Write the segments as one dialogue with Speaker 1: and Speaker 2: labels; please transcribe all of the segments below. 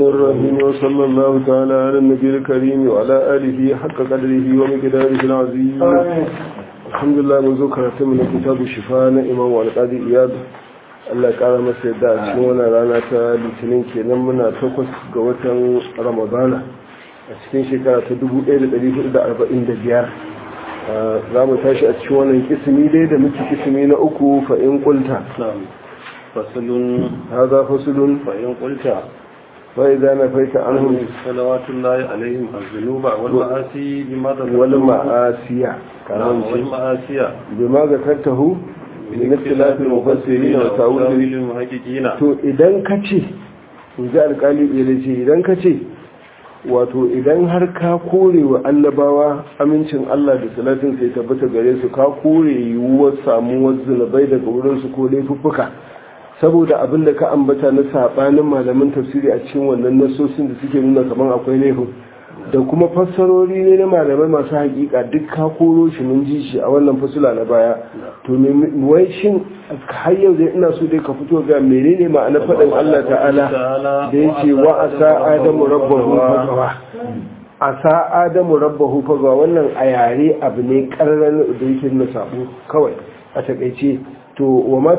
Speaker 1: الرحيم وصلى الله تعالى على النبي الكريم وعلى آله حق قدره ومقداره العظيم الحمد لله منذ كراتم من كتاب الشفاء إمام والقاضي إياد Allah ya kara masa yadda a cikin wannan rana ta litinin kenan muna takwas ga watan ramadana a cikin shekara ta 1445 za mu tashi a cikin wannan kisimi dai da muke kisimi na uku fa'in kulta
Speaker 2: fasulun
Speaker 1: haza fasulun
Speaker 2: fa'in kulta
Speaker 1: فإذا نفيت عنهم
Speaker 2: صلوات الله عليهم الذنوب والمعاصي بما ذكرته
Speaker 1: والمعاصي
Speaker 2: نعم والمعاصي
Speaker 1: بما ذكرته من اختلاف المفسرين وتأويل
Speaker 2: وتأويل المحققين
Speaker 1: to idan ka ce in ji alkali ɗaya ce idan ka ce wato idan har ka kore wa annabawa amincin Allah da salatin sai tabbata gare su ka kore yiwuwar samuwar zunubai daga wurinsu ko laifuffuka saboda abin da ka ambata na sabanin malamin tafsiri a cikin wannan nasosin da suke nuna kamar akwai laifin da kuma fassarori ne na malamai masu hakika duk ka koro shi mun ji shi a wannan fasula na baya to wai shin har yau dai ina so dai ka fito ga menene ma'ana faɗin Allah ta'ala da yake wa asa adamu rabbahu fagawa asa adamu rabbahu fagawa wannan a yare abu ne karran da yake nuna sabo kawai a takaice to wa ma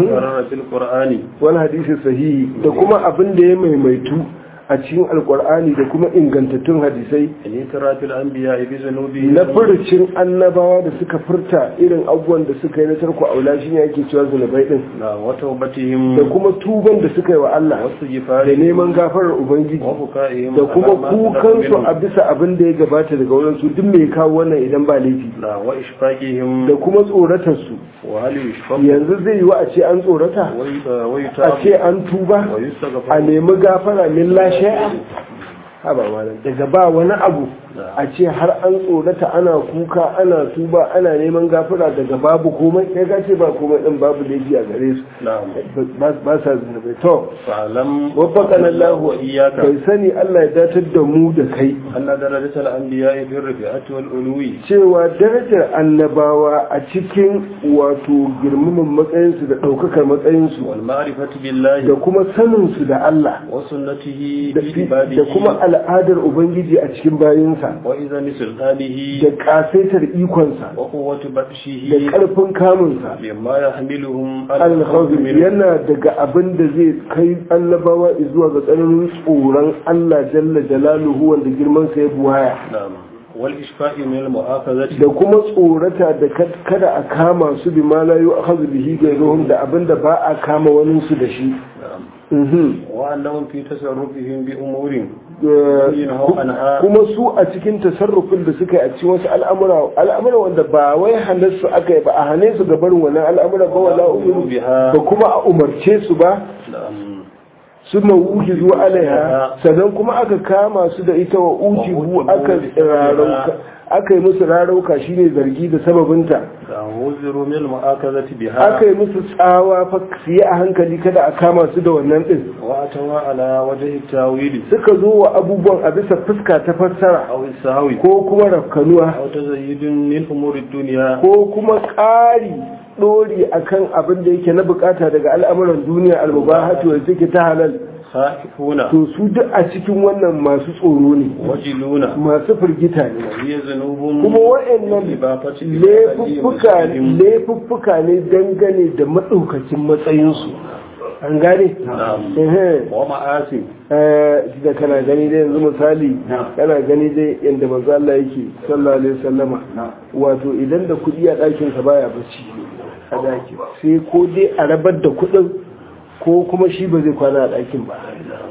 Speaker 2: fil qur'ani
Speaker 1: wani hadisi sahihi da kuma abin da ya maimaitu a cikin alkur'ani da kuma ingantattun hadisai
Speaker 2: in tarafil anbiya bi zunubi
Speaker 1: na furucin annabawa da suka furta irin abubuwan da suka yi na tarko aula shi ne ake cewa zunubai din
Speaker 2: na wa tawbatihim
Speaker 1: da kuma tuban da suka yi wa Allah
Speaker 2: wasu
Speaker 1: da
Speaker 2: gifari
Speaker 1: neman gafarar ubangiji
Speaker 2: wa fukaihim
Speaker 1: da kuma kukansu a bisa abin da ya gabata daga wurin su duk mai kawo wannan idan ba laifi
Speaker 2: na wa ishfaqihim
Speaker 1: da kuma tsoratar su
Speaker 2: wa hal yushfaq
Speaker 1: yanzu zai yi wa a ce an tsorata
Speaker 2: wa
Speaker 1: a
Speaker 2: yutab
Speaker 1: ce an tuba
Speaker 2: wa
Speaker 1: a
Speaker 2: yustaghfar
Speaker 1: nemi gafara min la shay'a haba malam daga ba wani abu a ce har an tsorata ana kuka ana tuba ana neman gafara daga babu komai kai ka ce ba komai din babu laifi a gare su
Speaker 2: na'am
Speaker 1: ba ba sa zunubai to
Speaker 2: fa'lam
Speaker 1: waffaqana Allah
Speaker 2: wa iyyaka
Speaker 1: kai sani Allah ya datar da mu da kai
Speaker 2: anna darajatal anbiya fi rafi'ati wal ulwi
Speaker 1: cewa darajar annabawa a cikin wato girmaman matsayinsu da ɗaukakar matsayinsu
Speaker 2: wal ma'rifati billahi
Speaker 1: da kuma saninsu da Allah
Speaker 2: wa sunnatihi
Speaker 1: da
Speaker 2: fi ibadihi
Speaker 1: da kuma al'adar Ubangiji a cikin bayinsa
Speaker 2: wa izani sultanihi
Speaker 1: da ƙasaitar ikonsa
Speaker 2: wa quwwati
Speaker 1: da
Speaker 2: batshihi
Speaker 1: ƙarfin kamunsa
Speaker 2: mimma yahmiluhum
Speaker 1: al-khawf yana daga abin da zai kai annabawa zuwa ga tsananin tsoron Allah jalla jalaluhu wanda girman sa ya buwaya
Speaker 2: na'am wal ishfa'i min al mu'akhazati
Speaker 1: da kuma tsorata da kad- kada a kama su bi ma la yu'khadhu bihi ghayruhum da abin da ba a kama wani su da shi
Speaker 2: na'am
Speaker 1: Mhm.
Speaker 2: wa annahum fi tasarrufihim bi umurin
Speaker 1: Eh,
Speaker 2: Yunhau anha.
Speaker 1: kuma su a cikin tasarrufin da suka yi a cikin wasu al'amura al'amura wanda ba wai hanar su aka yi ba a hane su ga barin wannan al'amura ba wala umiru
Speaker 2: biha
Speaker 1: ba kuma a umarce su ba
Speaker 2: na'am
Speaker 1: su mawuki zuwa alaiha sannan kuma aka kama su da ita wa ujibu aka rarauka aka yi musu rarauka shine zargi da sababinta
Speaker 2: da wuziru min al mu'akhazati biha
Speaker 1: aka yi musu tsawa fa su yi a hankali kada a kama su da wannan din
Speaker 2: wa atawa ala wajhi tawili
Speaker 1: suka zo wa abubuwan a bisa fuska ta fassara
Speaker 2: aw sahwi
Speaker 1: ko kuma rafkanuwa
Speaker 2: aw tazayyudun min umuri dunya
Speaker 1: ko kuma ƙari ɗori akan abin da yake na bukata daga al'amuran duniya al-mubahatu da take ta halal
Speaker 2: khaifuna
Speaker 1: to su duk a cikin wannan masu tsoro ne
Speaker 2: wajiluna
Speaker 1: masu firgita ne
Speaker 2: hiya zunubun
Speaker 1: kuma wa'annan
Speaker 2: ibafati
Speaker 1: laifuffuka laifuffuka ne dangane da maɗaukakin matsayinsu an gane?
Speaker 2: Na'am.
Speaker 1: Ehe.
Speaker 2: wa ma'asi
Speaker 1: Eh, da kana gani dai yanzu misali kana gani dai yadda manzo Allah yake sallallahu alaihi wasallama wato idan da kuɗi a ɗakin sa baya bacci a ɗaki sai ko dai a rabar da kuɗin ko kuma shi ba zai kwana a ɗakin ba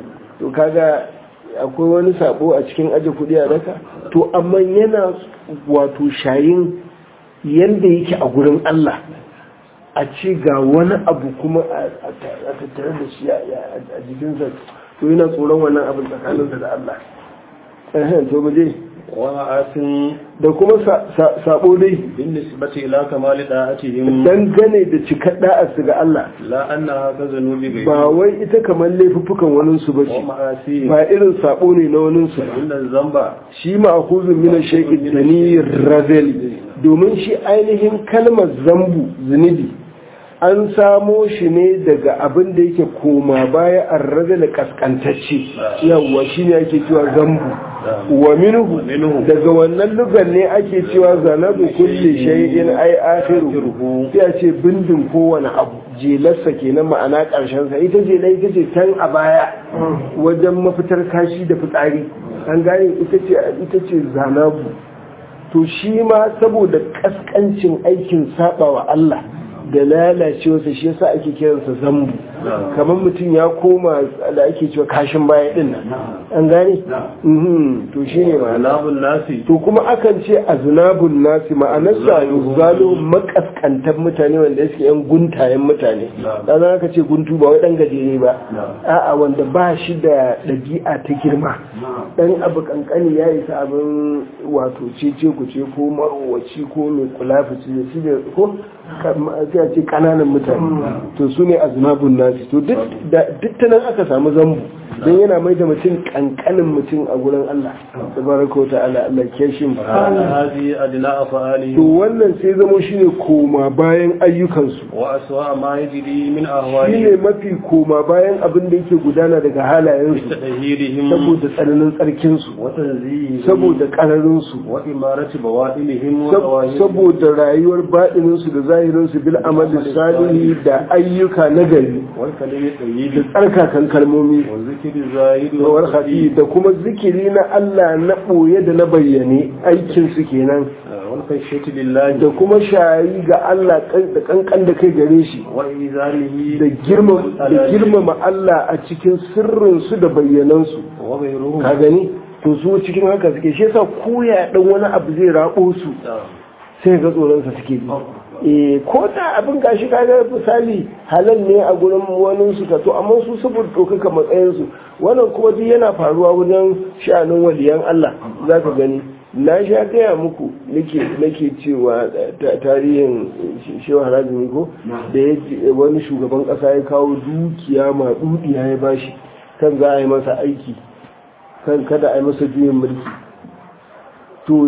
Speaker 1: to kaga akwai wani sabo a cikin aje kuɗi a daka to amma yana wato shayin yanda yake a gurin Allah a ce ga wani abu kuma a tattare da shi a jikinsa to yana tsoron wannan abin tsakaninsa da Allah ehem to mu je
Speaker 2: wa ma'asin
Speaker 1: da kuma sa- sa- sabo dai
Speaker 2: bin nisbati ila kamali da'atihim
Speaker 1: dangane da cikar da'arsu ga Allah
Speaker 2: la annaha ka zunubi ghayri
Speaker 1: ba wai ita kamar laifuffukan waninsu ba
Speaker 2: wa
Speaker 1: ce
Speaker 2: ma'asi
Speaker 1: ba irin sabo ne na waninsu ba
Speaker 2: inna zamba
Speaker 1: shi ma'akuzun mina shaikin da ni razali domin shi ainihin kalmar zambu zunubi an samo shi ne daga abin da yake koma baya an raga da kaskantacce yawwa shi ne ake cewa zambu wa minhu daga wannan lugan ne ake cewa zanabu kulli shay'in ai akhiru sai a ce bindin kowane abu jelarsa kenan ma'ana karshen sa ita jela ita ce can a baya wajen mafitar kashi da fitsari an gane ita ce ita ce zanabu to shi ma saboda kaskancin aikin saba wa Allah da lalacewarsa shi yasa ake kiransa zambu kamar mutum ya koma da ake cewa kashin baya din nan an gane to shi ne
Speaker 2: Alabun nasi.
Speaker 1: to kuma akan ce aznabun nasi ma'anarsa yuzalo makaskantar mutane wanda suke yan guntayen mutane dan aka ce guntu ba wai dan gajere ba a'a wanda ba shi da ɗabi'a ta girma dan abu kankani ya isa abin wato cece ku ce ko marowaci ko mai kulafi shi da ko sai a ce kananan mutane to su ne aznabun nasi to duk ta nan aka samu zambu don yana mai da mutum kankanin mutum a gurin Allah tabaraka ta'ala Allah ke shi mu
Speaker 2: هذه أدنى أفعاله
Speaker 1: to wannan sai zamo shine koma bayan ayyukansu
Speaker 2: وأسوأ ما يجري من
Speaker 1: shine
Speaker 2: أهوالهم
Speaker 1: mafi koma bayan abin da yake gudana daga halayensu
Speaker 2: تطهيرهم
Speaker 1: saboda tsananin tsarkinsu
Speaker 2: وتنزيههم
Speaker 1: saboda ƙararinsu
Speaker 2: وإمارة بواطنهم
Speaker 1: sab-
Speaker 2: وظواهرهم
Speaker 1: saboda rayuwar baɗininsu da zahirinsu bil amali salihi da ayyuka na gari
Speaker 2: والكلم
Speaker 1: da
Speaker 2: الطيب
Speaker 1: tsarkakan kalmomi
Speaker 2: والذكر الزاهد
Speaker 1: rawar hafi da kuma zikiri na Allah na ɓoye da na bayyane aikinsu kenan
Speaker 2: والخشية لله
Speaker 1: da kuma shayi ga Allah kan- da kankan da kai gare shi
Speaker 2: وإيذانه
Speaker 1: da girma- da girmama Allah a cikin sirrinsu da bayyanansu
Speaker 2: وغيرهم
Speaker 1: ka gani to su cikin haka suke shi yasa koya dan wani abu zai rabo su sai ga tsoronsa suke bi eh ko da abin gashi kaga misali halal ne a gurin wani su ka to amma su saboda ɗaukaka matsayin su wannan kuma duk yana faruwa wajen sha'anin waliyan Allah zaka gani na sha gaya muku nake nake cewa ta- tarihin shehu harazumi ko da ya ce wani shugaban ƙasa ya kawo dukiya ma dukiya ya bashi kan za a yi masa aiki kan kada a yi masa juyin mulki to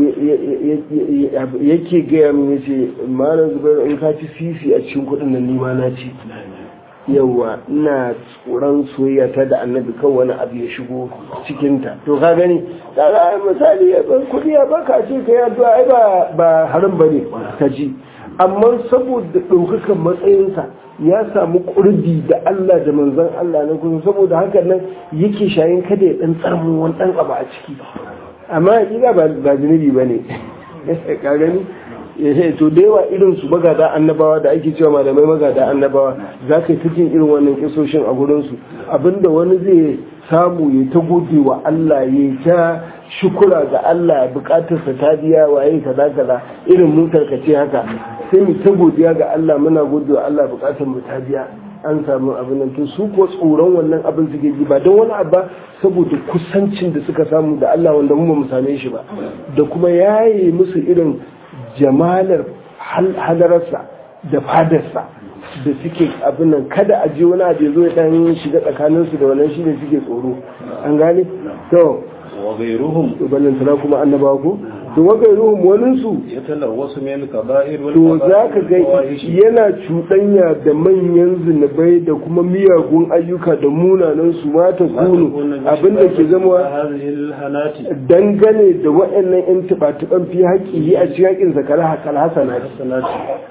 Speaker 1: yake gaya min yace malam zubair in ka ci sisi a cikin kudin nan nima na ci yawa ina tsoron soyayya ta da annabi kan wani abu ya shigo cikinta to ka gani kaga ai misali ya ban kudi ya baka ce ka yi addu'a ai ba ba haram bane ka ji amma saboda ɗaukakan matsayinsa ya samu ƙurbi da Allah da manzon Allah na kusa saboda haka nan yake shayin kada ya ɗan tsarmu wani ɗan abu a ciki amma hakika ba ba zunubi ba ne ka gani eh to da yawa irin su magada annabawa da ake cewa malamai magada annabawa za ka yi ta jin irin wannan kisoshin a gurin su abinda wani zai samu ya ta gode wa Allah ya ta shukura ga Allah bukatarsa ta biya waye kaza kaza irin motar ka ce haka sai mu ta godiya ga Allah muna gode wa Allah bukatar mu ta biya an samu abin nan to su ko tsoron wannan abin suke ji ba don wani abu ba saboda kusancin da suka samu da Allah wanda mu ba mu same shi ba da kuma yaye musu irin jamalar hal- hadararsa da fadarsa da suke abin nan kada a je wani abu ya zo ya dan shiga tsakaninsu da wannan shi ne suke tsoro an gane to
Speaker 2: وغيرهم
Speaker 1: ballantana kuma annabawa ko to wa gairuhum waninsu
Speaker 2: يتلوث من الكبائر
Speaker 1: to za ka ga
Speaker 2: والفواحش
Speaker 1: yana cuɗanya da manyan zunubai da kuma miyagun ayyuka da munanan su mata kunu abinda ke zama
Speaker 2: هذه الهنات
Speaker 1: dangane da waɗannan yan tuba-tuban fi haƙƙi a cikin haƙƙin sa kala hakal hasana
Speaker 2: الحسنات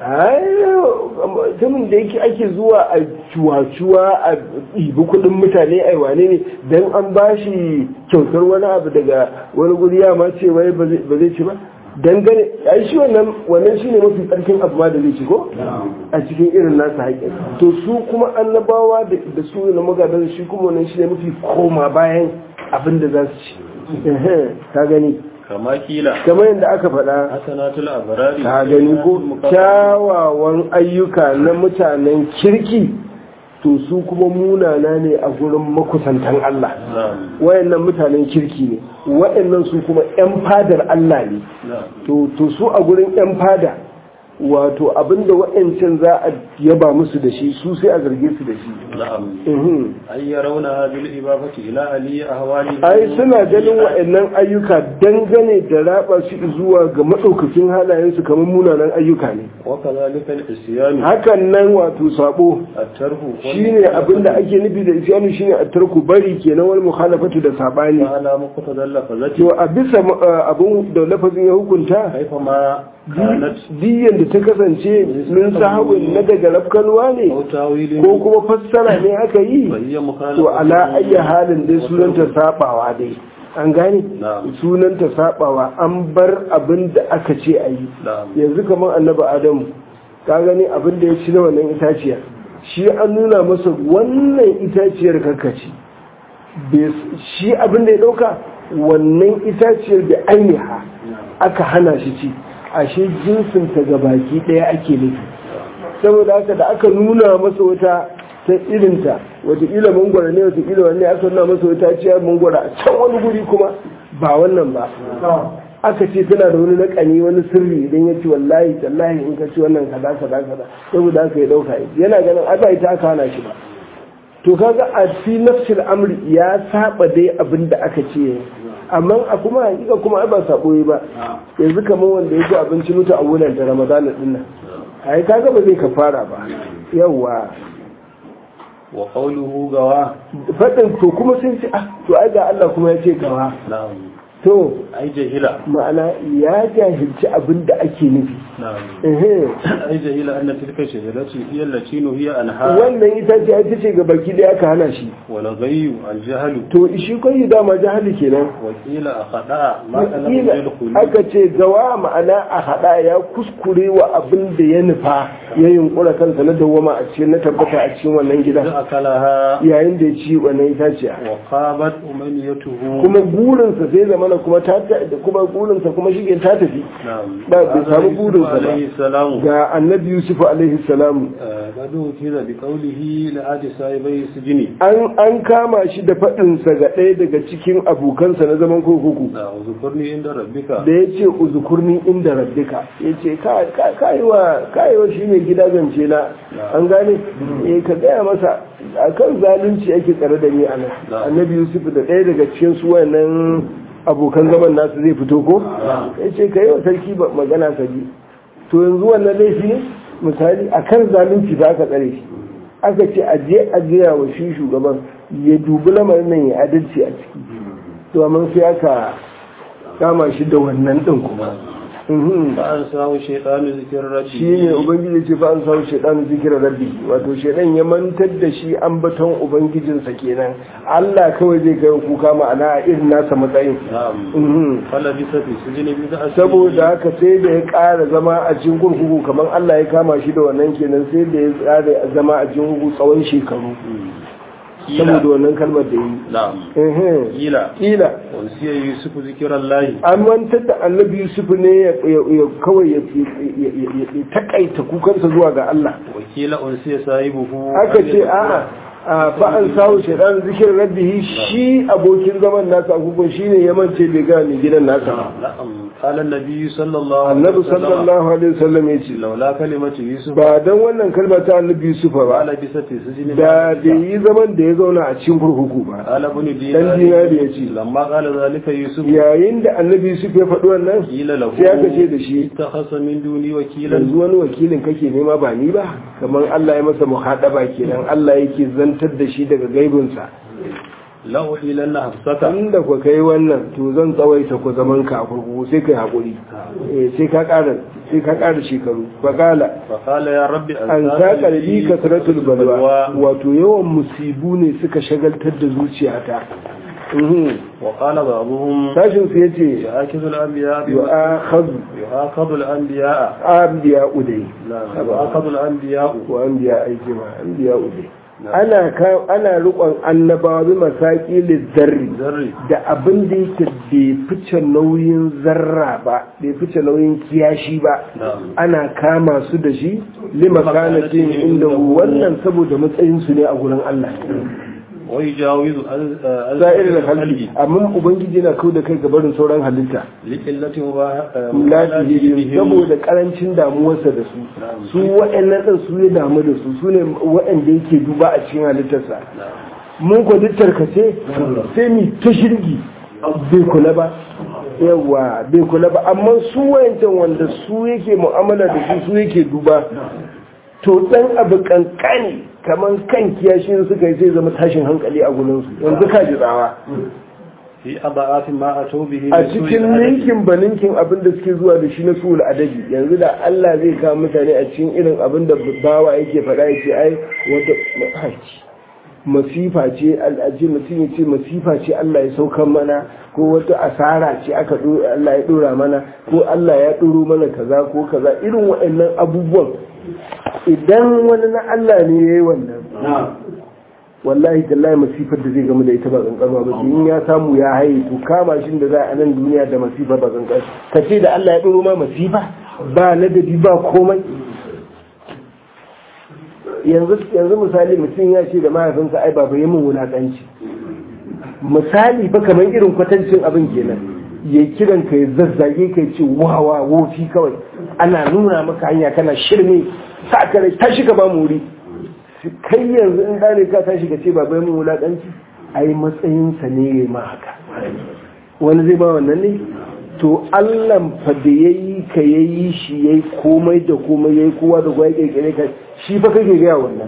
Speaker 1: mutumin da yake ake zuwa a cuwa-cuwa a ibi kuɗin mutane a wane ne don an ba shi kyautar wani abu daga wani guri ya ma ce wai ba zai ba zai ci ba dangane ai shi wannan wannan shine mafi tsarkin abu ma da zai ci ko a cikin irin nasa haƙƙin to su kuma annabawa da da su na magadan shi kuma wannan shine mafi koma bayan abin da za su ci Ehe, ka gani
Speaker 2: كما كيلا
Speaker 1: kamar yadda aka faɗa
Speaker 2: حسنات الأبرار
Speaker 1: ka gani ko kyawawan ayyuka na mutanen kirki to su kuma munana ne a gurin makusantan Allah
Speaker 2: نعم
Speaker 1: wayannan mutanen kirki ne wayannan su kuma 'yan fadar Allah ne
Speaker 2: نعم
Speaker 1: to to su a gurin 'yan fada wato abinda wayancan za a yaba musu da shi su sai a zarge su da shi
Speaker 2: نعم
Speaker 1: Mhm.
Speaker 2: أن يرونها بالإضافة إلى علي أهواله
Speaker 1: ai suna ganin wa'annan ayyuka dangane da raba su zuwa ga maɗaukakin halayensu kamar munanan ayyuka ne
Speaker 2: وكذلك العصيان
Speaker 1: hakan nan wato sabo
Speaker 2: الترك
Speaker 1: shine abin da ake nufi da isyanu shine a tarku bari kenan wal mukhalafatu da sabani
Speaker 2: على مقتضى اللفظة
Speaker 1: to a bisa uh, abin da lafazin ya hukunta
Speaker 2: كيفما كانت
Speaker 1: diyan da ta kasance min sahawin na daga rafkanuwa ne
Speaker 2: أو تاويل
Speaker 1: ko kuma fassara ne aka yi
Speaker 2: فهي
Speaker 1: to
Speaker 2: مخالفة
Speaker 1: ala ayya halin dai sunanta sabawa dai an gane
Speaker 2: نعم
Speaker 1: sunanta sabawa an bar abin da aka ce a yi
Speaker 2: نعم
Speaker 1: yanzu kamar annabi adamu ka gani abin da ya ci na wannan itaciya shi an nuna masa wannan itaciyar karkaci shi abin da ya dauka wannan itaciyar da ainiha aka hana shi ci ashe jinsinta ga baki daya ake nufi saboda haka da aka nuna masa wata ta irinta wataƙila mangwara ne wataƙila wanne aka nuna masa wata ciyar mangwara a can wani guri kuma ba wannan ba aka ce tana da wani nakani wani sirri idan ya ci wallahi tallahi in ka ci wannan kaza kaza kaza saboda haka ya dauka yana ganin ai ba ita aka hana shi ba to kaga a fi nafsil amri ya saba dai abin da aka ce amma a kuma hakika kuma ai ba sabo yi ba yanzu kamar wanda ya ci abinci mutu a wulan da ramadana din nan ai kaga ba zai kafara ba yawa
Speaker 2: wa qawluhu gawa
Speaker 1: fadin to kuma sai ce ah to ai ga Allah kuma ya ce gawa
Speaker 2: na'am
Speaker 1: to
Speaker 2: ai jahila
Speaker 1: ma'ana ya jahilci abin da ake nufi
Speaker 2: na'am
Speaker 1: ehe
Speaker 2: ai jahila anna tilka shajaratu hiya allati nuhiya anha
Speaker 1: wannan ita ce ita ce ga baki da aka hana shi
Speaker 2: wa la ghayyu al jahlu
Speaker 1: to shi kai dama jahili kenan
Speaker 2: wa qila akhada ma kana
Speaker 1: Wakila
Speaker 2: bil khulu
Speaker 1: aka ce gawa ma'ana a hada ya kuskure wa abin da ya nufa ya yunkura kansa na dawwama a cikin na tabbata a cikin wannan gidan
Speaker 2: da akalaha
Speaker 1: yayin da ya ci wannan itaciya
Speaker 2: wa qabat umaniyatuhu
Speaker 1: kuma burinsa sai zamana kuma ta ta- da kuma burinsa kuma shi ta tafi
Speaker 2: na'am
Speaker 1: ba bai samu burinsa ba
Speaker 2: alayhi salam
Speaker 1: ga annabi yusuf alaihi salamu
Speaker 2: gado kira bi qawlihi la adi sahibai sujini
Speaker 1: an an kama shi da faɗinsa ga ɗaya daga cikin abokansa na zaman kurkuku
Speaker 2: da uzukurni inda rabbika
Speaker 1: da ya ce uzukurni inda rabbika ya ce kayewa shi mai gida zance na an gane eh ka gaya masa a kan zalunci ake tsare da ni a nan annabi yusuf da ɗaya daga cikin su wannan abokan zaman nasu zai fito ko ya ce ka yi wa sarki ba- magana ka ji to yanzu wannan laifi ne misali a kan zalunci za ka tsare shi aka ce a je a gaya wa shi shugaban ya dubi lamarin nan ya adalci a ciki to amma sai aka kama shi da wannan din kuma Mhm.
Speaker 2: fa an samu shaytanu zikr rabbi
Speaker 1: shi ne ubangiji ce fa an samu shaidan zikira rabbi wato shaidan ya mantar da shi ambaton ubangijinsa kenan Allah kawai zai kai kuka ma'ana a irin nasa matsayin
Speaker 2: na'am
Speaker 1: Mhm.
Speaker 2: fala bi safi sujini bi da
Speaker 1: saboda haka sai da ya ƙara zama a cikin kurkuku kamar Allah ya kama shi da wannan kenan sai da ya ƙara zama a cikin kurkuku tsawon shekaru saboda wannan kalmar da yi
Speaker 2: na'am
Speaker 1: Mhm.
Speaker 2: kila
Speaker 1: kila
Speaker 2: wansiya yusuf zikirallahi
Speaker 1: an mantar da annabi yusuf ne ya ya- kawai ya ya- ya- ya takaita kukansa zuwa ga Allah
Speaker 2: wakila unsiya sahibuhu
Speaker 1: aka ce a'a a fa'an sahu shaidan zikirin rabbihi shi abokin zaman nasa agogon shi ne ya mance bai ga mai gidan nasa ba
Speaker 2: na'am qala an-nabi sallallahu alaihi
Speaker 1: annabi
Speaker 2: wasallam
Speaker 1: sallallahu alaihi wasallam ya ce
Speaker 2: laula kalimatu yusuf
Speaker 1: ba dan wannan kalma ta annabi yusuf ba
Speaker 2: qala bi safi sujini
Speaker 1: da bai yi zaman da ya zauna a cikin kurkuku ba
Speaker 2: qala ibn
Speaker 1: dan dinari ya ce
Speaker 2: lamma qala zalika yusuf
Speaker 1: yayin da annabi yusuf ya faɗi wannan
Speaker 2: qila lahu
Speaker 1: sai aka ce da shi
Speaker 2: ittakhasa min duni wakilan
Speaker 1: yanzu wani wakilin kake nema ba ni ba kamar Allah ya masa muhadaba kenan Allah yake zantar da shi daga gaibinsa
Speaker 2: la uhilanna hafsaka
Speaker 1: inda ku kai wannan to zan tsawaita ku zaman ka a kurkuku sai kai hakuri eh sai ka ƙara sai ka ƙara shekaru faqala
Speaker 2: fa qala ya rabbi
Speaker 1: an sa qalbi kasratul balwa wato yawan musibu ne suka shagaltar da zuciyata mhm
Speaker 2: wa qala ba'dhum
Speaker 1: sashin su yace
Speaker 2: يؤاخذ الأنبياء بما
Speaker 1: yu'akhadhu
Speaker 2: يؤاخذ الأنبياء
Speaker 1: anbiya udai
Speaker 2: لا يؤاخذ الأنبياء
Speaker 1: wa anbiya aiki ma anbiya udai ana ka ana rukon annabawa bi masaki lizzarri
Speaker 2: ذري
Speaker 1: da abin da yake bai fice nauyin zarra ba bai fice nauyin kiyashi ba
Speaker 2: نعم
Speaker 1: ana kama su da shi lima kanatin inda wannan saboda matsayin su ne a gurin Allah
Speaker 2: ويجاوز
Speaker 1: sa'ir da halki amma ubangiji na kau da kai gabarin sauran halitta
Speaker 2: لقلة
Speaker 1: lafiya saboda karancin damuwarsa da su su waɗannan ɗin su ya damu da su su ne waɗanda yake duba a cikin halittarsa mun kwa duk tarkace sai mu ta shirgi bai kula ba yawa bai kula ba amma su wayancan wanda su yake mu'amala da su su yake duba to dan abu kankani kamar kan kiyashin suka yi zai zama tashin hankali a gurinsu yanzu ka ji tsawa
Speaker 2: في أضعاف ما أتوا به
Speaker 1: a
Speaker 2: من سوء
Speaker 1: cikin
Speaker 2: الأدب.
Speaker 1: ninkin ba ninkin abin da suke zuwa da shi na sul adabi yanzu da Allah zai kawo mutane a cikin irin abin da bawa yake faɗa ya ce ai wata haƙi masifa ce al'aji mutum ya ce masifa ce Allah ya saukan mana ko wata asara ce aka ɗo- Allah ya ɗora mana ko Allah ya ɗoro mana kaza ko kaza irin waɗannan abubuwan idan wani na Allah ne ya yi wannan wallahi tallahi masifar da zai gamu da ita ba kankanwa ba in ya samu ya haye to kama shi da za a nan duniya da masifa ba kankan ka ce da Allah ya ɗoro ma masifa ba ladabi ba komai yanzu yanzu misali mutum ya ce da mahaifinsa ai baba yi min wulaƙanci misali ba kamar irin kwatancin abin kenan ya kiran ka ya zazzage ka ya ce wawa wofi kawai ana nuna maka hanya kana shirme sa ka rai tashi ka ba mu wuri kai yanzu in ɗane ka tashi ka ce baba yi min wulaƙanci ai matsayinsa ne ya ma haka wani zai ba wannan ne to Allah fa da ya yi ka ya yi shi ya yi komai da komai ya yi kowa da kowa ya kirkire ka shi fa kake gaya wannan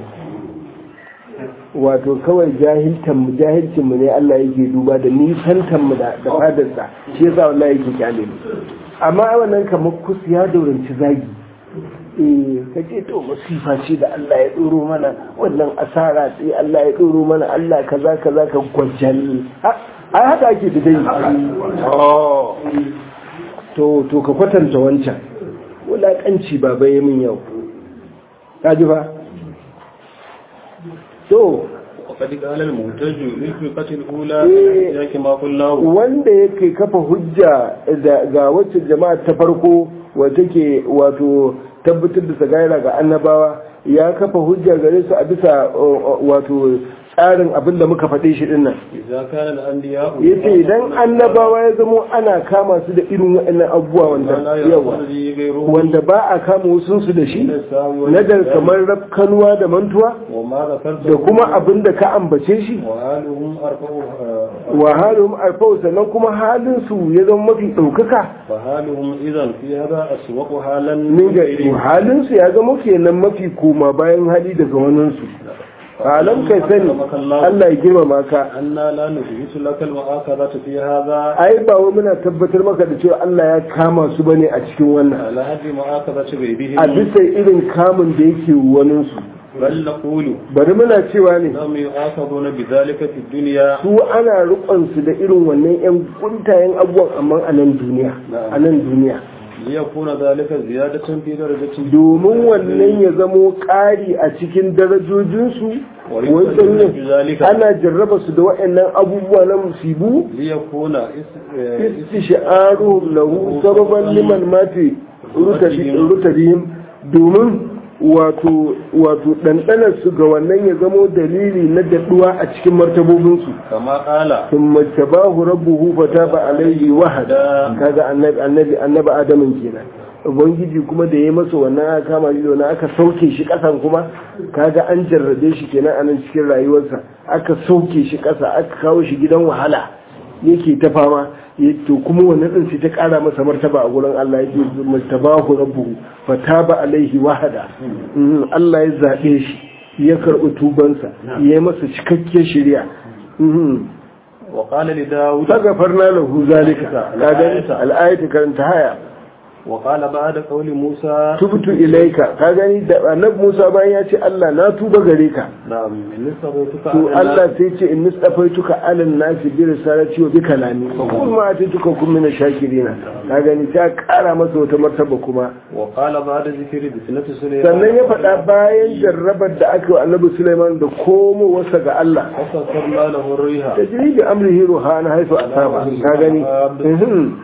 Speaker 1: wato kawai jahiltan mu jahilcin mu ne Allah yake duba da nisantan mu da da fadarsa shi yasa wallahi yake kyale mu amma ai wannan kamar kus ya dauranci zagi eh kace to masifa ce da Allah ya doro mana wannan asara ce Allah ya doro mana Allah kaza kaza ka gwajal ai haka ake da dai oh to to ka kwatanta wancan wulakanci baba ya min yau kaji ba to
Speaker 2: وقد قال المنتج للفرقة الأولى
Speaker 1: إيه.
Speaker 2: ياك ما قلناه
Speaker 1: wanda yake kafa hujja da- ga wacce jama'a ta farko wata ke wato tabbatar da sagaira ga annabawa ya kafa hujja gare su a bisa uh, uh, wato tsarin abin da muka faɗe shi dinnan
Speaker 2: إذا كان الأنبياء
Speaker 1: ya ce idan annabawa ya zamo ana kama su da irin waɗannan abubuwa wanda
Speaker 2: لا
Speaker 1: yawa
Speaker 2: يقول لي غيره
Speaker 1: wanda ba a kama wasunsu da shi
Speaker 2: من السهو
Speaker 1: na da
Speaker 2: والنسيان
Speaker 1: kamar rafkanuwa da mantuwa
Speaker 2: وما ذكرته
Speaker 1: da kuma abin da ka ambace shi
Speaker 2: وآلهم أرفعها
Speaker 1: wa halin alfau sannan kuma halin su ya zama mafi ɗaukaka
Speaker 2: فحالهم إذا في هذا أسوق حالا
Speaker 1: min ga halin su ya zama kenan mafi koma bayan hali daga wannan su alam kai sani Allah ya girmama ka
Speaker 2: أنا لا نثبت لك المؤاخذة في هذا
Speaker 1: ai ba wai muna tabbatar maka da cewa Allah ya kama su bane a cikin wannan
Speaker 2: على هذه مؤاخذة
Speaker 1: a
Speaker 2: غيرهم
Speaker 1: bisa irin kamun da yake wani su
Speaker 2: بل نقول
Speaker 1: bari muna cewa ne
Speaker 2: إنهم يؤاخذون بذلك في الدنيا
Speaker 1: su ana rukon su da irin wannan yan kuntayen abubuwan amma a nan duniya a nan duniya
Speaker 2: ليكون ذلك زيادة في درجة
Speaker 1: domin wannan ya zamo ƙari a cikin darajojinsu wancan ne
Speaker 2: بذلك
Speaker 1: ana jarraba su da waɗannan abubuwa na musibu
Speaker 2: ليكون اس-
Speaker 1: istishaaru lahu sababan liman mati rutabihim domin wato wato dandanar su ga wannan ya zamo dalili na daɗuwa a cikin martabobinsu
Speaker 2: كما قال
Speaker 1: ثم اجتباه ربه فتاب عليه وهدى kaga annabi annabi annabi adamin kenan ubangiji kuma da ya masa wannan aka kama shi da wannan aka sauke shi kasan kuma kaga an jarrabe shi kenan anan cikin rayuwarsa aka sauke shi kasa aka kawo shi gidan wahala yake ta fama ya- to kuma wannan din sai ta kara masa martaba a gurin Allah yake martabahu rabbuhu fataba alaihi wahada Mm, Allah ya zabe shi ya karbi tubansa ya yi masa cikakken shari'a Mhm.
Speaker 2: وقال لداود
Speaker 1: فغفرنا له ذلك كاغني الآية كانت هيا
Speaker 2: وقال بعد قول موسى
Speaker 1: تبت إليك كاغني da annabi Musa bayan ya ce Allah na tuba gare ka
Speaker 2: نعم من استغيثك
Speaker 1: to Allah sai ce in nistafaituka alal nasi bi risalati wa bi kalami fa kul ma atituka kun min shakirina ka gani ta kara masa wata martaba kuma
Speaker 2: وقال بعد ذكر بسنة سليمان
Speaker 1: sannan ya faɗa bayan jarrabar da aka yi wa annabi Sulaiman da komowarsa ga Allah
Speaker 2: وسخرنا له الريح
Speaker 1: tajri bi amrihi ruhana haifu asaba ka gani Mhm.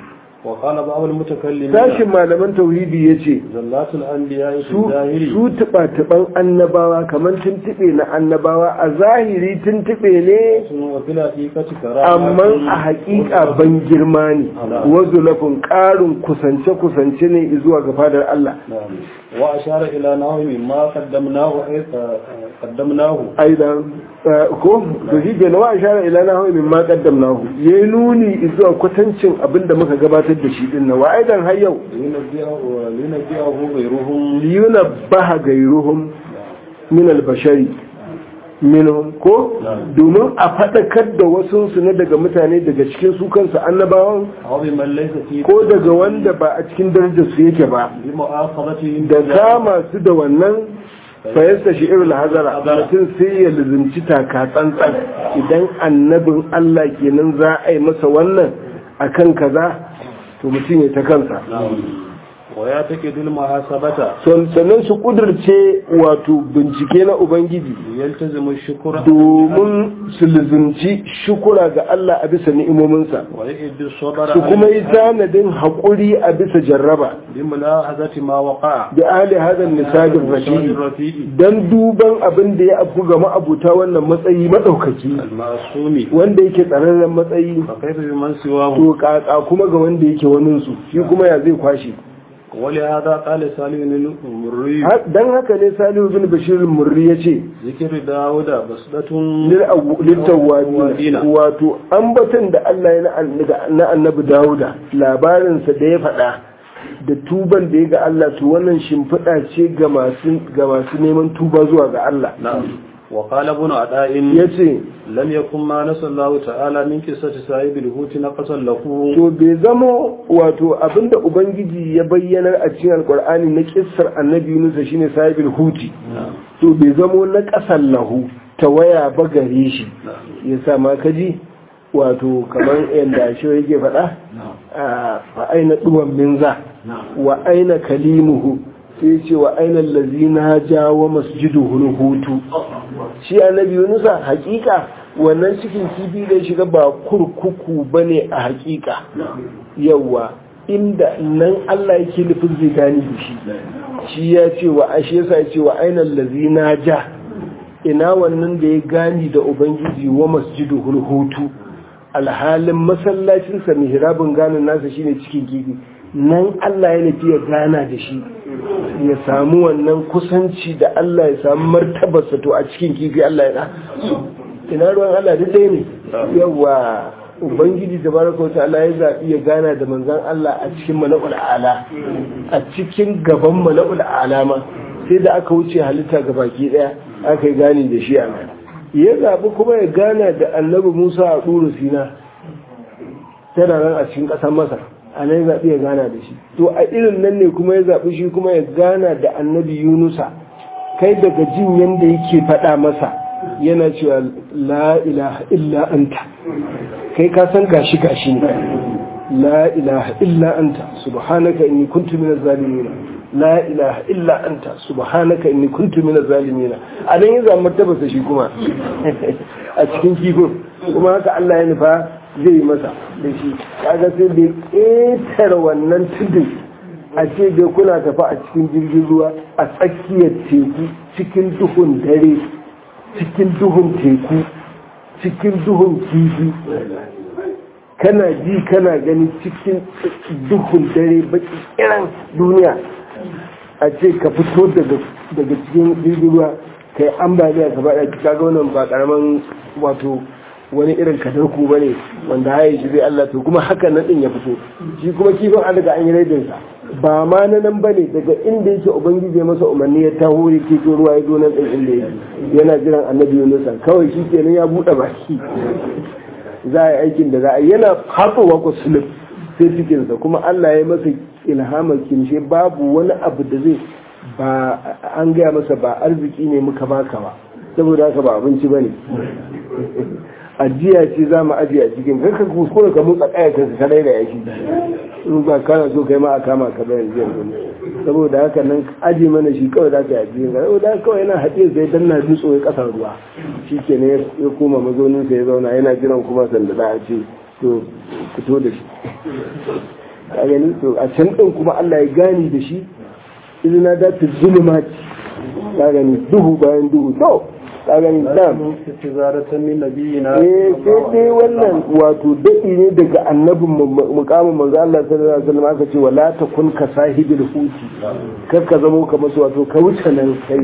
Speaker 2: وقال بعض المتكلمين
Speaker 1: sashin malaman tauhidi ya ce
Speaker 2: زلات الأنبياء في
Speaker 1: su
Speaker 2: الظاهر
Speaker 1: su tuɓa-tuɓan annabawa kamar tuntuɓe na annabawa a zahiri tuntuɓe ne
Speaker 2: وفي الحقيقة كرامة
Speaker 1: amma a haƙiƙa ban girma ne wazu lafin ƙarin kusance-kusance ne zuwa ga fadar Allah
Speaker 2: نعم وأشار إلى نحو مما قدمناه آه، قدمناه
Speaker 1: aidan eh, ko to shi ke nawa ishara ila na hawa min ma qaddamnahu yayi nuni zuwa kwatancin abinda muka gabatar da shi din nan wa aidan har yau
Speaker 2: لينبئه لينبئه غيرهم
Speaker 1: liyuna baha gairuhum min albashari minhum ko domin a faɗakar da wasu su na daga mutane daga cikin su kansu annabawan
Speaker 2: أو بمن ليس في
Speaker 1: ko daga wanda ba a cikin darajar su yake ba
Speaker 2: بمؤاخذتهم
Speaker 1: da kama su da wannan fayasta shi irin hazara mutum sai ya lizinci taka tsantsan idan annabin Allah kenan za a yi masa wannan akan kaza to mutum ya ta kansa
Speaker 2: ويعتقد المحاسبة
Speaker 1: Son- sannan su kudurce wato bincike na ubangiji
Speaker 2: يلتزم الشكر
Speaker 1: domin su lizinci shukura ga Allah a bisa ni'imominsa
Speaker 2: ويئد الصبر
Speaker 1: su kuma yi tanadin haƙuri a bisa jarraba
Speaker 2: بملاحظة ما وقع
Speaker 1: da ali hadan nisabin rafi'i
Speaker 2: الرفيع
Speaker 1: don duban abin da ya afku ga ma'abuta wannan matsayi maɗaukaki
Speaker 2: المعصوم
Speaker 1: wanda yake tsararren matsayi
Speaker 2: فكيف بمن سواه
Speaker 1: to kaka kuma ga wanda yake waninsu shi kuma ya zai kwashe
Speaker 2: ولهذا قال سالم المري
Speaker 1: don haka ne salihu bin bashir murri ya ce
Speaker 2: ذكر داود بسدة
Speaker 1: littawwabi wato ambaton da Allah ya na- na annabi Dawuda labarinsa da ya faɗa da tuban da ya ga Allah to wannan shimfiɗa ce ga masu ga masu neman tuba zuwa ga Allah
Speaker 2: نعم وقال ابن عطاء
Speaker 1: yace
Speaker 2: لم يكن ما نسى الله تعالى من قصة صاحب الهوت نقصا له
Speaker 1: to bai zamo wato abinda ubangiji ya bayyana a cikin alkur'ani na kissar annabi Yunus shine sahibul huti to bai zamo na ƙasan lahu ta waya ba gare shi ya sa ma kaji wato kamar yadda shi yake faɗa a fa aina duwan minza wa aina kalimuhu sai ce wa aina lazina jawo masjidu hutu shi annabi yunusa hakika wannan cikin kifi da ya shiga ba kurkuku bane a hakika yawa inda nan Allah yake nufin zai gani da shi shi ya ce wa ashe yasa ya ce wa aina lazina ja ina wannan da ya gani da ubangiji wa masjidu hutu alhalin masallacinsa mihrabin ganin nasa shine cikin kifi nan Allah ya nufi ya gana da shi ya samu wannan kusanci da Allah ya samu martabarsa to a cikin kifi Allah ya da ina ruwan Allah duk ɗaya ne yawa ubangiji tabaraka wa ta'ala ya zaɓi ya gana da manzon Allah a cikin mala'ul ala a cikin gaban mala'ul ala ma sai da aka wuce halitta ga baki ɗaya aka yi gani da shi a nan ya zaɓi kuma ya gana da annabi Musa a ɗuru Sina tana nan a cikin ƙasar Masar a nan ya zaɓi ya gana da shi to a irin nan ne kuma ya zaɓi shi kuma ya gana da annabi Yunusa kai daga jin yanda yake faɗa masa yana cewa la ilaha illa anta kai ka san gashi gashi ne la ilaha illa anta subhanaka inni kuntu minaz zalimin la ilaha illa anta subhanaka inni kuntu minaz zalimin a nan ya zama tabbata shi kuma a cikin kifin kuma haka Allah ya nufa zai yi masa da shi kaga sai bai ƙetare wannan tudun a ce dai kuna tafi a cikin jirgin ruwa a tsakiyar teku cikin duhun dare cikin duhun teku cikin duhun kifi kana ji kana gani cikin duhun dare baki kiran duniya a ce ka fito daga cikin jirgin ruwa ka yi ambaliya ka faɗa ka ga wannan ba karaman wato wani irin kadarku ba ne wanda haye shi zai Allah to kuma haka nan din ya fito shi kuma kifin an daga an yi raidinsa ba ma na nan ba ne daga inda yake ubangiji masa umarni ya taho ya keto ruwa ya zo nan ɗin inda yake yana jiran annabi yunusa kawai shi kenan ya buɗe baki za a yi aikin da za a yi yana hatsowa ku sulub sai cikinsa kuma Allah ya masa ilhamar kimshe babu wani abu da zai ba an gaya masa ba arziki ne muka baka ba saboda haka ba abinci ba ne ajiya ce za mu ajiye a cikin kanka kuskure ka motsa kaya ka kadai da yaki in ba kana so kai ma a kama ka bayan jiya saboda haka nan aji mana shi kawai za ka yi ajiye ka saboda haka kawai yana haɗe sai dan na dutso ya ƙasar ruwa shi ke ne ya koma mazaunin sa ya zauna yana jiran kuma sanda za a ce to fito da shi ka gani to a can din kuma Allah ya gani da shi izina da ta zulumati ka gani duhu bayan duhu to ka gani dan
Speaker 2: istizaratan min nabiyina
Speaker 1: eh sai dai wannan wato daɗi ne daga annabin mukamin manzo Allah sallallahu alaihi wasallam aka ce wala takun ka sahibil huti kar ka zamo kamar su wato ka wuce nan kai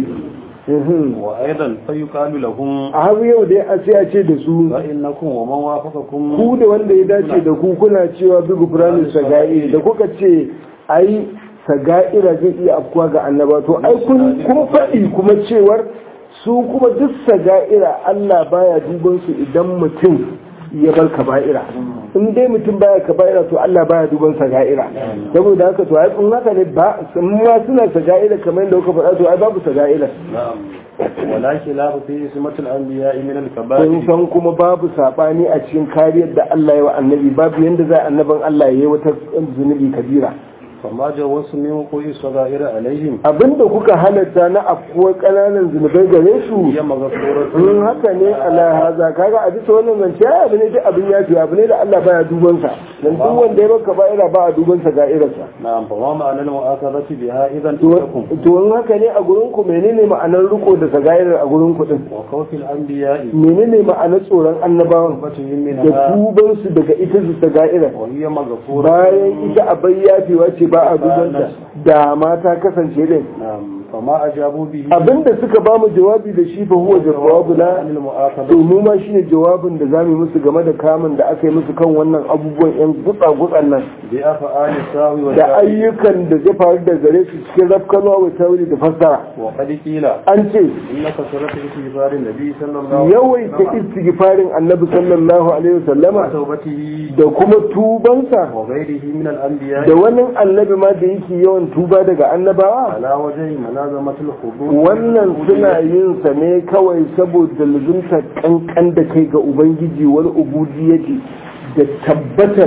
Speaker 1: Mhm.
Speaker 2: wa aidan fa yuqalu lahum
Speaker 1: a har yau dai a sai a ce da su
Speaker 2: fa innakum wa man wafaqakum
Speaker 1: ku da wanda ya dace da ku kuna cewa bi gufranin saga'i da kuka ce ai saga'ira zai iya afkuwa ga annaba to ai kun kun faɗi kuma cewar su kuma duk saga'ira Allah baya duban su idan mutum ya bar kaba'ira in dai mutum baya kaba'ira to Allah baya duban saga'ira saboda haka to ai in haka ne ba sun ma suna saga'ira kamar yadda kuka faɗa to ai babu saga'ira
Speaker 2: na'am wala khilafa fi ismatil anbiya min al
Speaker 1: sun
Speaker 2: kaba'ir
Speaker 1: san kuma babu sabani a cikin kariyar da Allah ya wa annabi babu yanda za annaban Allah ya yi wata zunubi kabira
Speaker 2: fama jawasu min qi sagair alaihim
Speaker 1: abinda kuka halatta na afkuwar kananan zunubai gare su
Speaker 2: ya maghfuratu
Speaker 1: in haka ne ala haza kaga a bisa wannan zance ai abu ne duk abin yafi abu ne da Allah baya duban sa dan duk wanda ya baka ba'ira ba a duban sa ga irinsa
Speaker 2: na'am fa ma ma'anar mu'akhadhati biha idan
Speaker 1: to
Speaker 2: takum
Speaker 1: to in haka ne a gurin ku menene ma'anar riko da sagairar a gurin ku din
Speaker 2: wa kawfil anbiya'i
Speaker 1: menene ma'anar tsoron annabawan
Speaker 2: batun min
Speaker 1: da tuban su daga ita su sagairar
Speaker 2: wa hiya maghfuratu
Speaker 1: bayan ita a bayyafewa ce ba a dubanta da mata kasance din
Speaker 2: na'am fa ma ajabu bihi
Speaker 1: abinda suka ba mu jawabi da shi fa huwa jawabu na
Speaker 2: anil mu'akhadhati
Speaker 1: to mu ma shine jawabin da zamu yi musu game da kamun da aka yi musu kan wannan abubuwan yan gutsa gutsan nan
Speaker 2: bi af'ali sawi wa
Speaker 1: da ayyukan da zai faru da gare su cikin rafkanwa wa tauri da fassara
Speaker 2: wa qad qila
Speaker 1: an ce
Speaker 2: innaka suratu istighfarin nabi sallallahu
Speaker 1: yawaita istighfarin annabi sallallahu alaihi wasallama
Speaker 2: tawbatihi
Speaker 1: da kuma tubansa
Speaker 2: wa ghayrihi min al-anbiya
Speaker 1: da wani annabi ma da yake yawan tuba daga annabawa
Speaker 2: ala wajhi manazamatul hudud
Speaker 1: wannan suna yin sa ne kawai saboda luzunta kankan da kai ga ubangiji wani ubudiyyati da tabbatar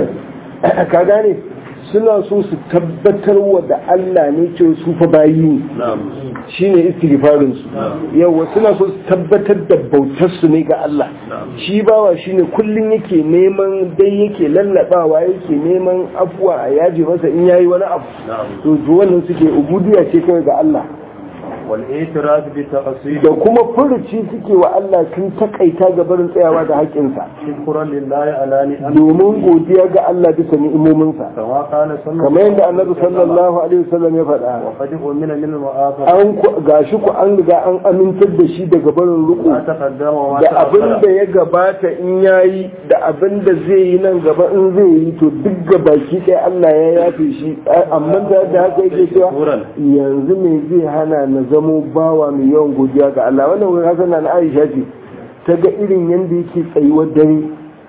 Speaker 1: ka gane suna so su tabbatar wa da Allah ne ce su fa bayi ne
Speaker 2: na'am
Speaker 1: shine istighfarin su yawa suna so su tabbatar da bautar su ne ga Allah shi bawa shine kullun yake neman dai yake lallabawa yake neman afuwa a yaji masa in yayi wani abu
Speaker 2: na'am
Speaker 1: to to wannan suke ubudiyya ce kawai ga Allah
Speaker 2: wal i'tiraf bi taqsid
Speaker 1: da kuma furuci suke wa Allah sun takaita ga barin tsayawa da haƙƙinsa
Speaker 2: shukran lillahi ala ni'am
Speaker 1: domin godiya ga Allah bisa ni'imominsa
Speaker 2: kama qala sallallahu
Speaker 1: kamar yadda annabi sallallahu alaihi wasallam ya faɗa
Speaker 2: wa qad umina min al-mu'akhadha
Speaker 1: an ku- gashi ku an riga an amintar da shi daga barin
Speaker 2: ma
Speaker 1: ruku
Speaker 2: taqaddama wa ma
Speaker 1: da abin da
Speaker 2: ta'akhkhara
Speaker 1: ya gabata in yayi da abin da zai yi nan gaba in zai yi to duk gabaki ɗaya Allah ya yafe shi amma da da haka yake cewa yanzu me zai hana na zamo bawa mai yawan godiya ga Allah wannan wurin hasan na Aisha ce ta ga irin yanda yake tsayuwar dare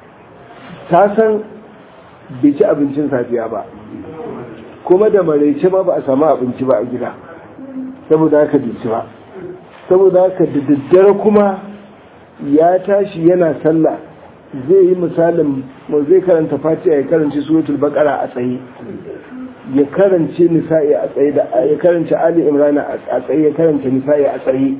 Speaker 1: ta san bai ci abincin safiya ba kuma da maraice ma ba a samu abinci ba a gida saboda haka bai ci ba saboda haka da daddare kuma ya tashi yana sallah zai yi misalin mu zai karanta fatiha ya karanci suratul baqara a tsaye ya karance nisa'i a tsaye da ya karance ali imran a tsaye ya karance nisa'i a tsaye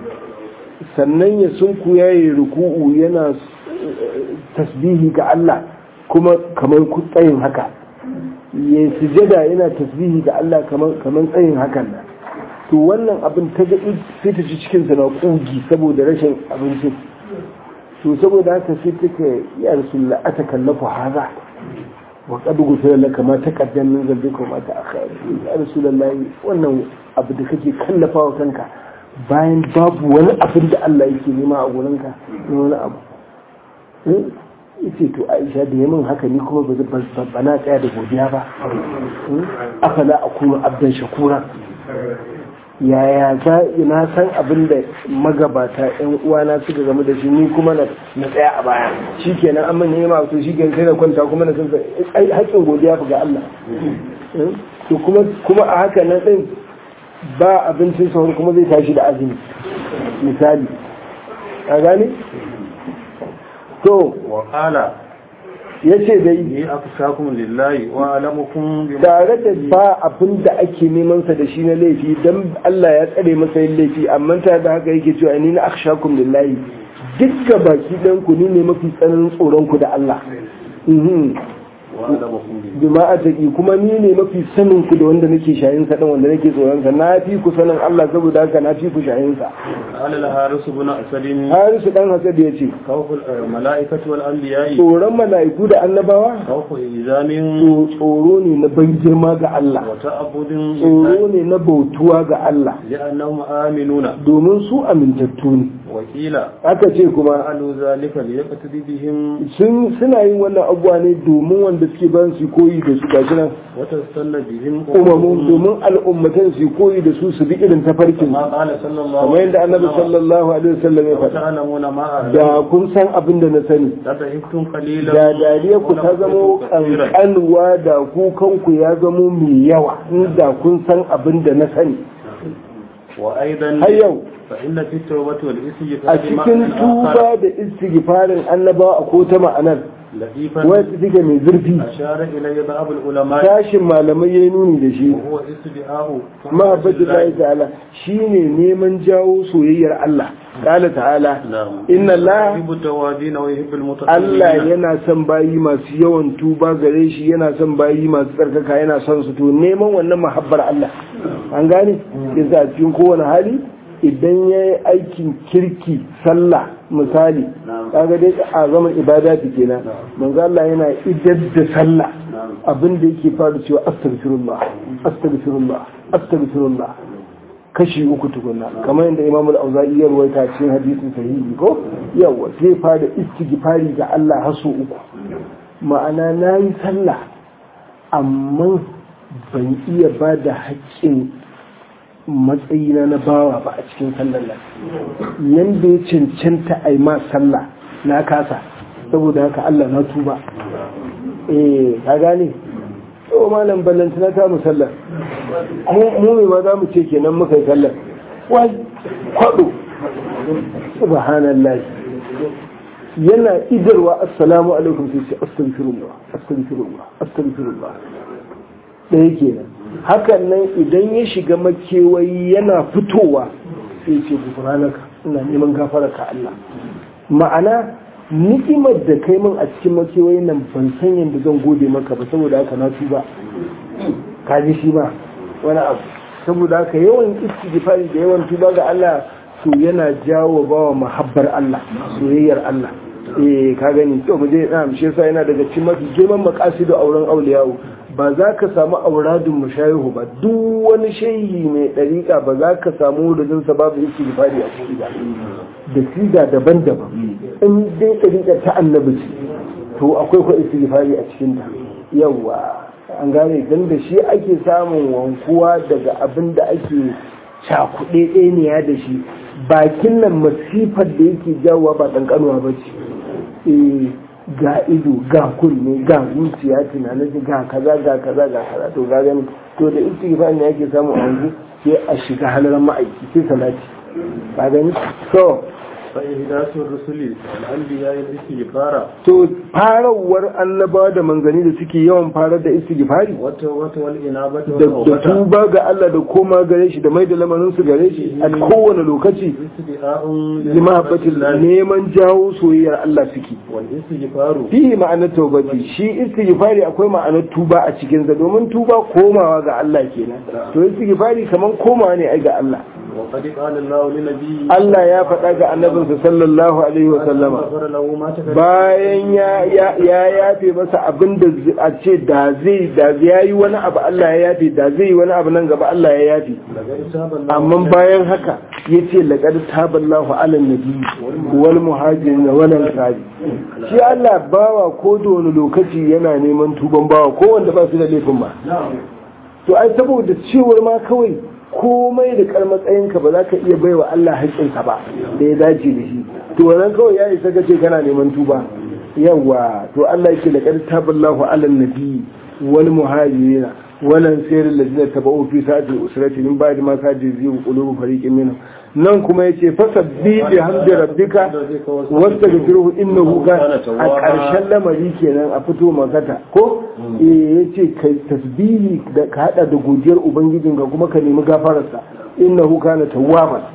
Speaker 1: sannan ya sunku yayi ruku'u yana eh, tasbihi ga Allah kuma kamar ku tsayin haka ya sujada yana tasbihi ga Allah kamar kamar tsayin hakan nan to wannan abin ta ga sai ta ci cikin sa na kugi saboda rashin abincin to saboda haka sai take ya rasulullah atakallafu haza wa qad gufira laka ma taqaddam min dhanbika wa ma ta'akhkhara ya rasulullah wannan abu da kake kallafawa kanka bayan babu wani abin da Allah yake nema a gurinka ne wani abu eh yace to Aisha da yamin haka ni kuma ba ba- ba na tsaya da godiya ba Eh, afala akunu abdan shakura yaya za na san abin da magabata yan uwana suka game da shi ni kuma na na tsaya a baya shikenan an manya ma to shikenan sai na kwanta kuma na san ai haƙƙin godiya fa ga Allah Eh, to kuma kuma a haka nan din ba abincin sahur kuma zai tashi da azumi misali a gane to
Speaker 2: wa qala
Speaker 1: yace dai
Speaker 2: ni akshakum lillahi wa alamukum bi
Speaker 1: tare da ba abin da ake neman sa da shi na laifi dan Allah ya tsare masa yin laifi amma ta da haka yake cewa ni na akhshakum lillahi dukkan baki dan ku ni ne mafi tsananin tsoron ku da Allah mhm
Speaker 2: وأعلمكم به
Speaker 1: bima ataki kuma ni ne mafi sanin ku da wanda nake shayin sa din wanda nake tsoron sa na fi ku sanin Allah saboda haka na fi ku shayin sa
Speaker 2: قال الحارس بن أسد
Speaker 1: Harisu dan Hasad ya ce
Speaker 2: خوف الملائكة والأنبياء
Speaker 1: tsoron mala'iku da annabawa
Speaker 2: خوف إلزام
Speaker 1: to tsoro ne na ban girma ga Allah
Speaker 2: وتعبد
Speaker 1: tsoro ne na bautuwa ga Allah
Speaker 2: لأنهم آمنون
Speaker 1: domin su amintattu ne
Speaker 2: وقيل
Speaker 1: aka ce kuma
Speaker 2: فعلوا ذلك ليقتدي بهم
Speaker 1: sun suna yin wannan abuwa ne domin wanda suke ban su koyi da su gashi nan
Speaker 2: وتستنى بهم
Speaker 1: umamun domin al'ummatan su koyi da su su bi irin tafarkin
Speaker 2: ما قال صلى الله
Speaker 1: kamar yadda annabi sallallahu alaihi wasallam ya faɗa
Speaker 2: وتعلمون ما أعلم
Speaker 1: da kun san abin da na sani
Speaker 2: لتهبتم قليلا
Speaker 1: da dariya ku ta zamo kankanuwa da kukanku ya zamo mai yawa inda kun san abin da na sani
Speaker 2: وأيضا
Speaker 1: har yau
Speaker 2: فإن في التوبة
Speaker 1: a
Speaker 2: والاستغفار
Speaker 1: cikin tuba da istighfarin annabawa a ko ta ma'anar
Speaker 2: لطيفا
Speaker 1: wacce take mai zurfi
Speaker 2: أشار إليه بعض العلماء
Speaker 1: tashin malamai ya nuni da shi
Speaker 2: وهو استدعاء
Speaker 1: mahabbatu Allah ta'ala shine neman jawo soyayyar Allah qala ta'ala
Speaker 2: نعم
Speaker 1: inna Allah
Speaker 2: يحب التوابين ويحب المتطهرين
Speaker 1: Allah yana son bayi masu yawan tuba gare shi yana son bayi masu tsarkaka yana son su to neman wannan mahabbar Allah an gane yasa a cikin kowane hali idan ya yi aikin kirki sallah misali kaga dai a zaman ibada ta kenan manzo Allah yana idar da sallah abin da yake fara cewa astaghfirullah astaghfirullah astaghfirullah kashi uku tukunna kamar yadda imam al-auza'i ya ruwaita cikin hadisin sahihi ko yawa sai fara istighfari ga Allah har sau uku ma'ana nayi sallah amma ban iya ba da haƙƙin matsayina na bawa ba a cikin sallar nan yanda ya cancanta a ma sallah na kasa saboda haka Allah na tuba eh ka gane to malam ballantana ta mu sallar mu mai ma za mu ce kenan muka yi sallar wai kwado subhanallah yana idarwa assalamu alaikum sai ce astaghfirullah astaghfirullah astaghfirullah ɗaya kenan hakan nan idan ya shiga makewayi yana fitowa sai ce gufranaka ina neman gafararka Allah ma'ana ni'imar da kai min a cikin makewayi nan ban san yadda zan gode maka ba saboda haka na tuba ka ji shi ba wani abu saboda haka yawan istighfari da yawan tuba ga Allah to yana jawo bawa mahabbar Allah soyayyar Allah eh ka gani to mu je na shi yasa yana daga cikin mafi girman makasidu auren auliyawo ba za ka samu auradun mushayihu ba duk wani shehi mai dariƙa ba za ka samu wurinsa babu istighfari a ciki ba da siga daban-daban in dai dariƙa ta annabi ce to akwai ko istighfari a cikin ta yawa an gane dan da shi ake samun wankuwa daga abin da ake cakuɗe ɗaniya da shi bakin nan masifar da yake jawowa ba ƙanƙanuwa ba ce ga ido ga kunne ga zuciya tunanin ga kaza ga kaza ga kaza to ga gani to da istighfar ne yake samu a yanzu sai a shiga halaran ma'aiki sai salati ka gani so
Speaker 2: فإهداث الرسل والأنبياء الاستغفار
Speaker 1: to farawar annabawa da manzanni da suke yawan farar da istighfari
Speaker 2: والتوبة والإنابة
Speaker 1: da da
Speaker 2: والتوبة
Speaker 1: tuba ga Allah da koma gare shi da mai da lamarin su gare shi a kowane lokaci
Speaker 2: استدعاء
Speaker 1: limahabbatin neman jawo soyayyar Allah suke
Speaker 2: والاستغفار
Speaker 1: fihi ma'anar taubati shi istighfari akwai ma'anar tuba a cikin sa domin tuba komawa ga Allah kenan to istighfari kaman komawa ne ai ga Allah
Speaker 2: وقد قال الله لنبيه
Speaker 1: Allah ya faɗa ga annabinsa sallallahu alaihi wa sallama
Speaker 2: غفر له ما تقدم
Speaker 1: bayan ya ya ya yafe masa abin da z- a ce da zai da ya yi wani abu Allah ya yafe da zai yi wani abu nan gaba Allah ya yafe
Speaker 2: لقد تاب الله
Speaker 1: amma bayan haka yace laqad taballahu ala nabi wal muhajirin wal ansari shi Allah bawa ko da wani lokaci yana neman tuban bawa ko wanda ba su da laifin ba to ai saboda cewar ma kawai komai da kar matsayinka ba za ka iya baiwa Allah haƙƙinsa ba da ya dace da shi to wannan kawai ya isa ka ce kana neman tuba yawa to Allah yake laqad taballahu ala nabi wal muhajirina wannan sayar ladina tabau fi sa'ati usrati min ba'di ma kaji ziyu qulubu fariqin minhum nan kuma yace fasabbi bi hamdi rabbika wastaghfiruhu innahu kana a ƙarshen lamari kenan a fito magata ko eh yace kai tasbihi da ka hada da godiyar ubangijinka kuma ka nemi gafararsa innahu kana tawwaban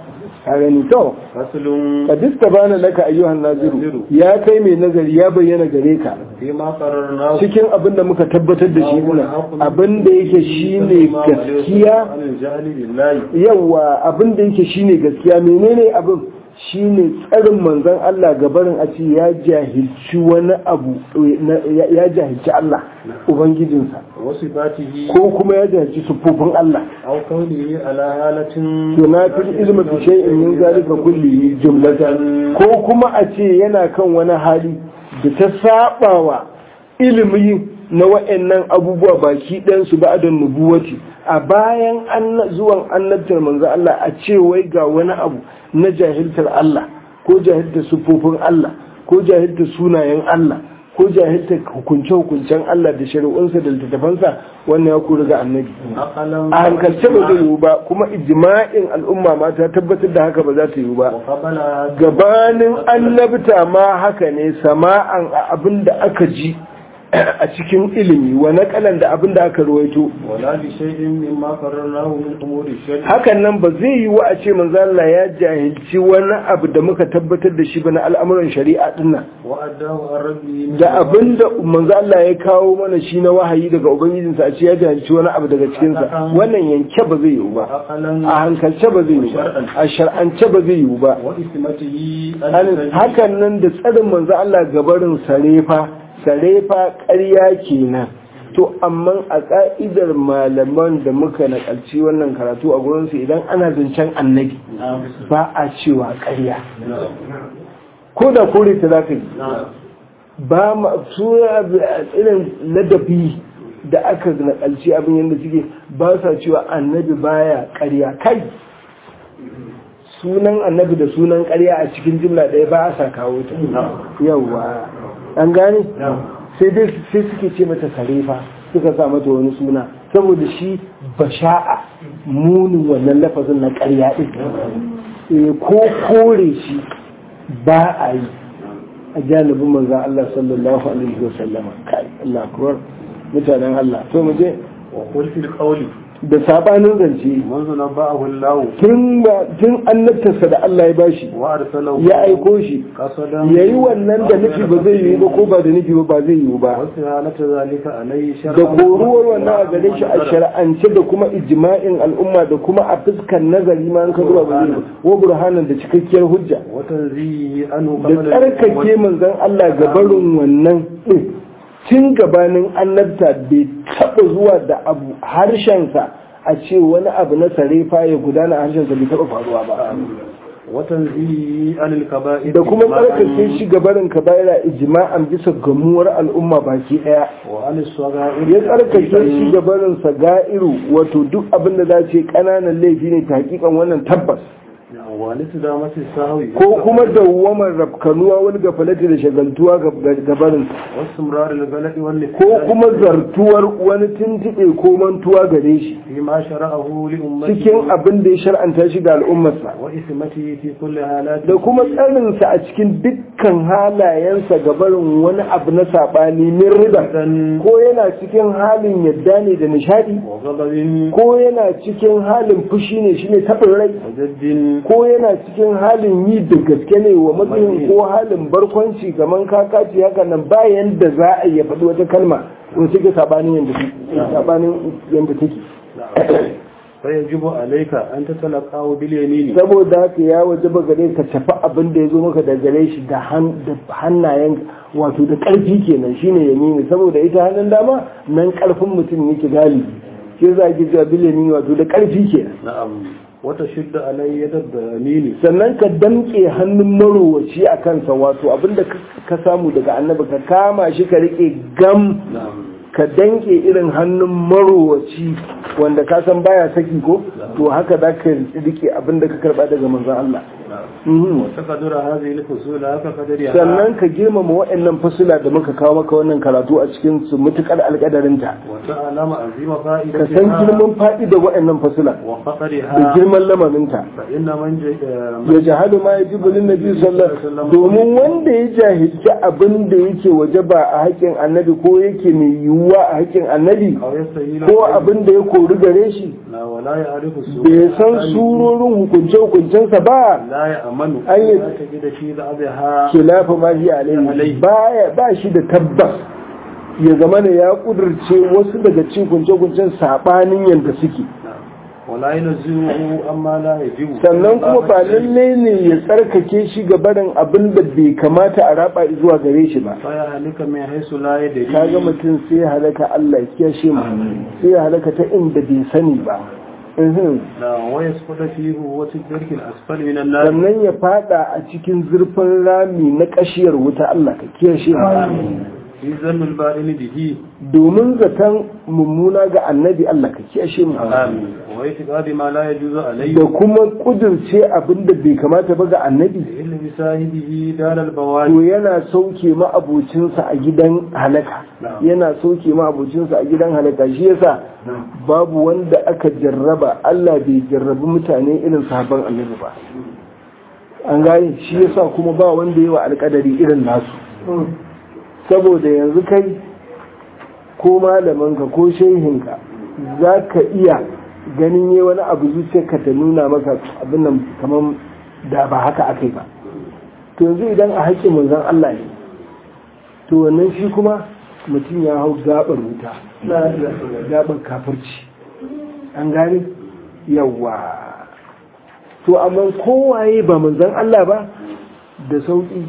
Speaker 1: a gani to
Speaker 2: فصل
Speaker 1: kadista bana laka ayyuhan naziru ya kai mai nazari ya bayyana gare ka
Speaker 2: فيما قررناه
Speaker 1: cikin abin da muka tabbatar da shi muna abin da yake shine gaskiya
Speaker 2: عن الجهل بالله
Speaker 1: yawa abin da yake shine gaskiya menene abin shine tsarin manzon Allah gabarin a ce ya jahilci wani abu ya- ya jahilci Allah ubangijinsa
Speaker 2: وصفاته
Speaker 1: ko kuma ya jahilci sufofin Allah
Speaker 2: أو كونه على حالة
Speaker 1: tunafil ilmi fi shay'in min zalika kullihi jumlatan ko kuma a ce yana kan wani hali da ta sabawa ilimi na wa'annan abubuwa baki ɗayan su ba'da nubuwati a bayan anna- zuwan annabtar manzo Allah a ce wai ga wani abu na jahiltar Allah ko jahiltar sufofin Allah ko jahiltar sunayen Allah ko jahiltar hukunce-hukuncen Allah da shari'unsa da littattafansa wannan ya kuri ga annabi
Speaker 2: عقلا
Speaker 1: a hankalce ba zai yiwu ba kuma ijma'in al'umma ma ta tabbatar da haka ba za ta yiwu ba
Speaker 2: وقبل
Speaker 1: gabanin annabta ma haka ne sama'an a abin da aka ji a cikin ilimi wa naƙalan da abin da aka ruwaito
Speaker 2: ولا بشيء مما قررناه من أمور الشرع
Speaker 1: hakan nan ba zai yiwu a ce manzo Allah ya jahilci wani abu da muka tabbatar da shi ba na al'amuran shari'a dinnan
Speaker 2: وأداه عن ربه من
Speaker 1: da abin da manzo Allah ya kawo mana shi na wahayi daga ubangijinsa a ce ya jahilci wani abu daga cikinsa wannan yanke ba zai yiwu ba
Speaker 2: عقلا
Speaker 1: a hankalce ba zai yiwu ba a shar'ance ba zai yiwu ba
Speaker 2: وإثمته
Speaker 1: An- hakan nan da tsarin manzo Allah gabarin sarefa sarefa ƙarya kenan to amma a ƙa'idar malaman da muka nakalci wannan karatu a gurinsu idan ana zancen annabi ba a cewa ƙarya ko da kore ta za ka yi ba ma su irin ladabi da aka nakalci abin yadda suke ba sa cewa annabi baya ƙarya kai sunan annabi da sunan ƙarya a cikin jimla ɗaya ba sa kawo ta yawa an gane sai dai sai suke ce mata sarefa suka sa mata wani suna saboda shi basha'a munin wannan lafazin na ƙarya ɗin Eh, ko kore shi ba a yi a janibin manzan Allah sallallahu alaihi wa sallama kai Allah akbar mutanen Allah to mu je
Speaker 2: وقل في القول
Speaker 1: da sabanin zance
Speaker 2: منذ نبأه الله
Speaker 1: tun ba tun annabtarsa da Allah ya bashi
Speaker 2: وأرسله
Speaker 1: ya aiko shi
Speaker 2: قصدا
Speaker 1: yayi wannan da nufi ba zai yiwu ba ko ba da nufi ba ba zai yiwu ba
Speaker 2: واستهانة ذلك عليه شرعا
Speaker 1: da koruwar wannan a gare shi a shar'ance da kuma ijma'in al'umma da kuma a fuskar nazari ma an ka zuwa ba zai yiwu wa burhanan da cikakkiyar hujja
Speaker 2: وتنزيه عنه
Speaker 1: da
Speaker 2: قبل
Speaker 1: tsarkake manzon Allah gabarin wannan din tun gabanin annabta bai taba zuwa da abu harshensa a ce wani abu na sarefa ya gudana a harshensa bai taba faruwa ba
Speaker 2: وتنزيه عن الكبائر
Speaker 1: da kuma tsarkake shi gabarin kabaira ijma'an bisa gamuwar al'umma baki daya
Speaker 2: وعن الصغائر
Speaker 1: ya tsarkake shi gabarin saga'iru wato duk abin da za ce kananan laifi ne ta hakikan wannan tabbas
Speaker 2: وعن استدامة السهو
Speaker 1: ko kuma dawwamar rafkanuwa wani gafalati da shagaltuwa gabarin
Speaker 2: واستمرار الغلط
Speaker 1: ko
Speaker 2: والنسيان
Speaker 1: kuma zartuwar wani tuntuɓe ko mantuwa gare shi
Speaker 2: فيما شرعه لأمته
Speaker 1: cikin abin da ya shar'anta shi ga al'ummarsa
Speaker 2: وإثمته في كل حالاته
Speaker 1: da kuma tsarinsa a cikin dukkan halayensa ga barin wani abu na saɓani min rida ko yana cikin halin yadda ne da nishadi
Speaker 2: وغضب
Speaker 1: ko yana cikin halin fushi ne shine taɓin rai
Speaker 2: وجد
Speaker 1: ko yana cikin halin yi da gaske ne wa matsayin ko halin barkwanci kamar kakaci haka nan bayan da za a yi faɗi wata kalma wata take saɓanin yadda take saɓanin yadda take
Speaker 2: فيجب عليك أن تتلقاه باليمين
Speaker 1: saboda haka ya waje ba gare ka tafi abin da ya zo maka da gare shi da hannayen wato da ƙarfi kenan shine yamini saboda ita hannun dama nan ƙarfin mutum yake galibi shi za ki ga bil yamini wato da ƙarfi kenan
Speaker 2: نعم وتشد علي يد اليمين
Speaker 1: sannan ka damƙe hannun marowaci a kansa wato abin da ka samu daga annabi ka kama shi ka riƙe gam
Speaker 2: نعم
Speaker 1: ka danke irin hannun marowaci wanda ka san baya saki ko to haka za ka rike abin da ka karba daga manzon Allah Mhm.
Speaker 2: وتقدر هذه الفصول كقدرها
Speaker 1: sannan ka girmama waɗannan fasula da muka kawo maka wannan karatu a cikin su mutukar alƙadarinta
Speaker 2: وتعلم عظيم
Speaker 1: ka san
Speaker 2: فائدتها
Speaker 1: girman faɗi da waɗannan fasula da
Speaker 2: وخطرها
Speaker 1: girman lamarinta
Speaker 2: فإن من ج-
Speaker 1: ya jahalu ma yajibu lin nabi sallallahu alaihi wasallam domin wanda ya jahilci abin da yake wajaba a haƙƙin annabi ko yake mai yiwuwa a haƙƙin annabi
Speaker 2: أو يستهيل
Speaker 1: ko abin da ya kori gare shi
Speaker 2: لا ولا يعرف السوء
Speaker 1: bai san surorin hukunce-hukuncensa ba
Speaker 2: لا يأمن
Speaker 1: أن
Speaker 2: أن
Speaker 1: يت-
Speaker 2: تجد في بعضها
Speaker 1: khilafa ma shi alaihi baya ba shi da tabbas ya zama ne ya kudurce wasu daga cikin kunce-kuncen sabanin yadda suke
Speaker 2: ولا ينزهه أما لا يجب
Speaker 1: sannan kuma ba lalle ne ya tsarkake shi ga barin abin da bai kamata a raba zuwa gare shi ba
Speaker 2: فيهلك من حيث لا يدري
Speaker 1: kaga mutum sai ya halaka Allah ya kiyashe mu sai ya halaka ta inda bai sani ba Mhm.
Speaker 2: لا ويسقط فيه وتدرك الأسفل من النار
Speaker 1: sannan ya fada a cikin zurfin rami na kashiyar wuta Allah ka kiyashe mu
Speaker 2: في ذم الباطن به
Speaker 1: domin zaton mummuna ga annabi Allah ka kiyashe mu
Speaker 2: آمين واعتقاد ما لا يجوز عليه
Speaker 1: da kuma kudurce abin da bai kamata ba ga annabi
Speaker 2: إلا بصاحبه دار
Speaker 1: to
Speaker 2: البوادي
Speaker 1: yana sauke ma'abocinsa a gidan halaka yana sauke ma'abocinsa a gidan halaka shi yasa babu wanda aka jarraba Allah bai jarrabi mutane irin sahabban annabi ba an gane shi yasa kuma ba wanda yawa alkadari irin nasu saboda yanzu kai ko malamanka ko shehinka za ka iya ganin yi wani abu zuciyarka ta nuna maka abin nan kamar da ba haka aka yi ba to yanzu idan a haƙƙin manzon Allah ne to wannan shi kuma mutum ya hau gabar wuta gabar kafirci an gane yawa to amma kowaye ba manzon Allah ba da sauƙi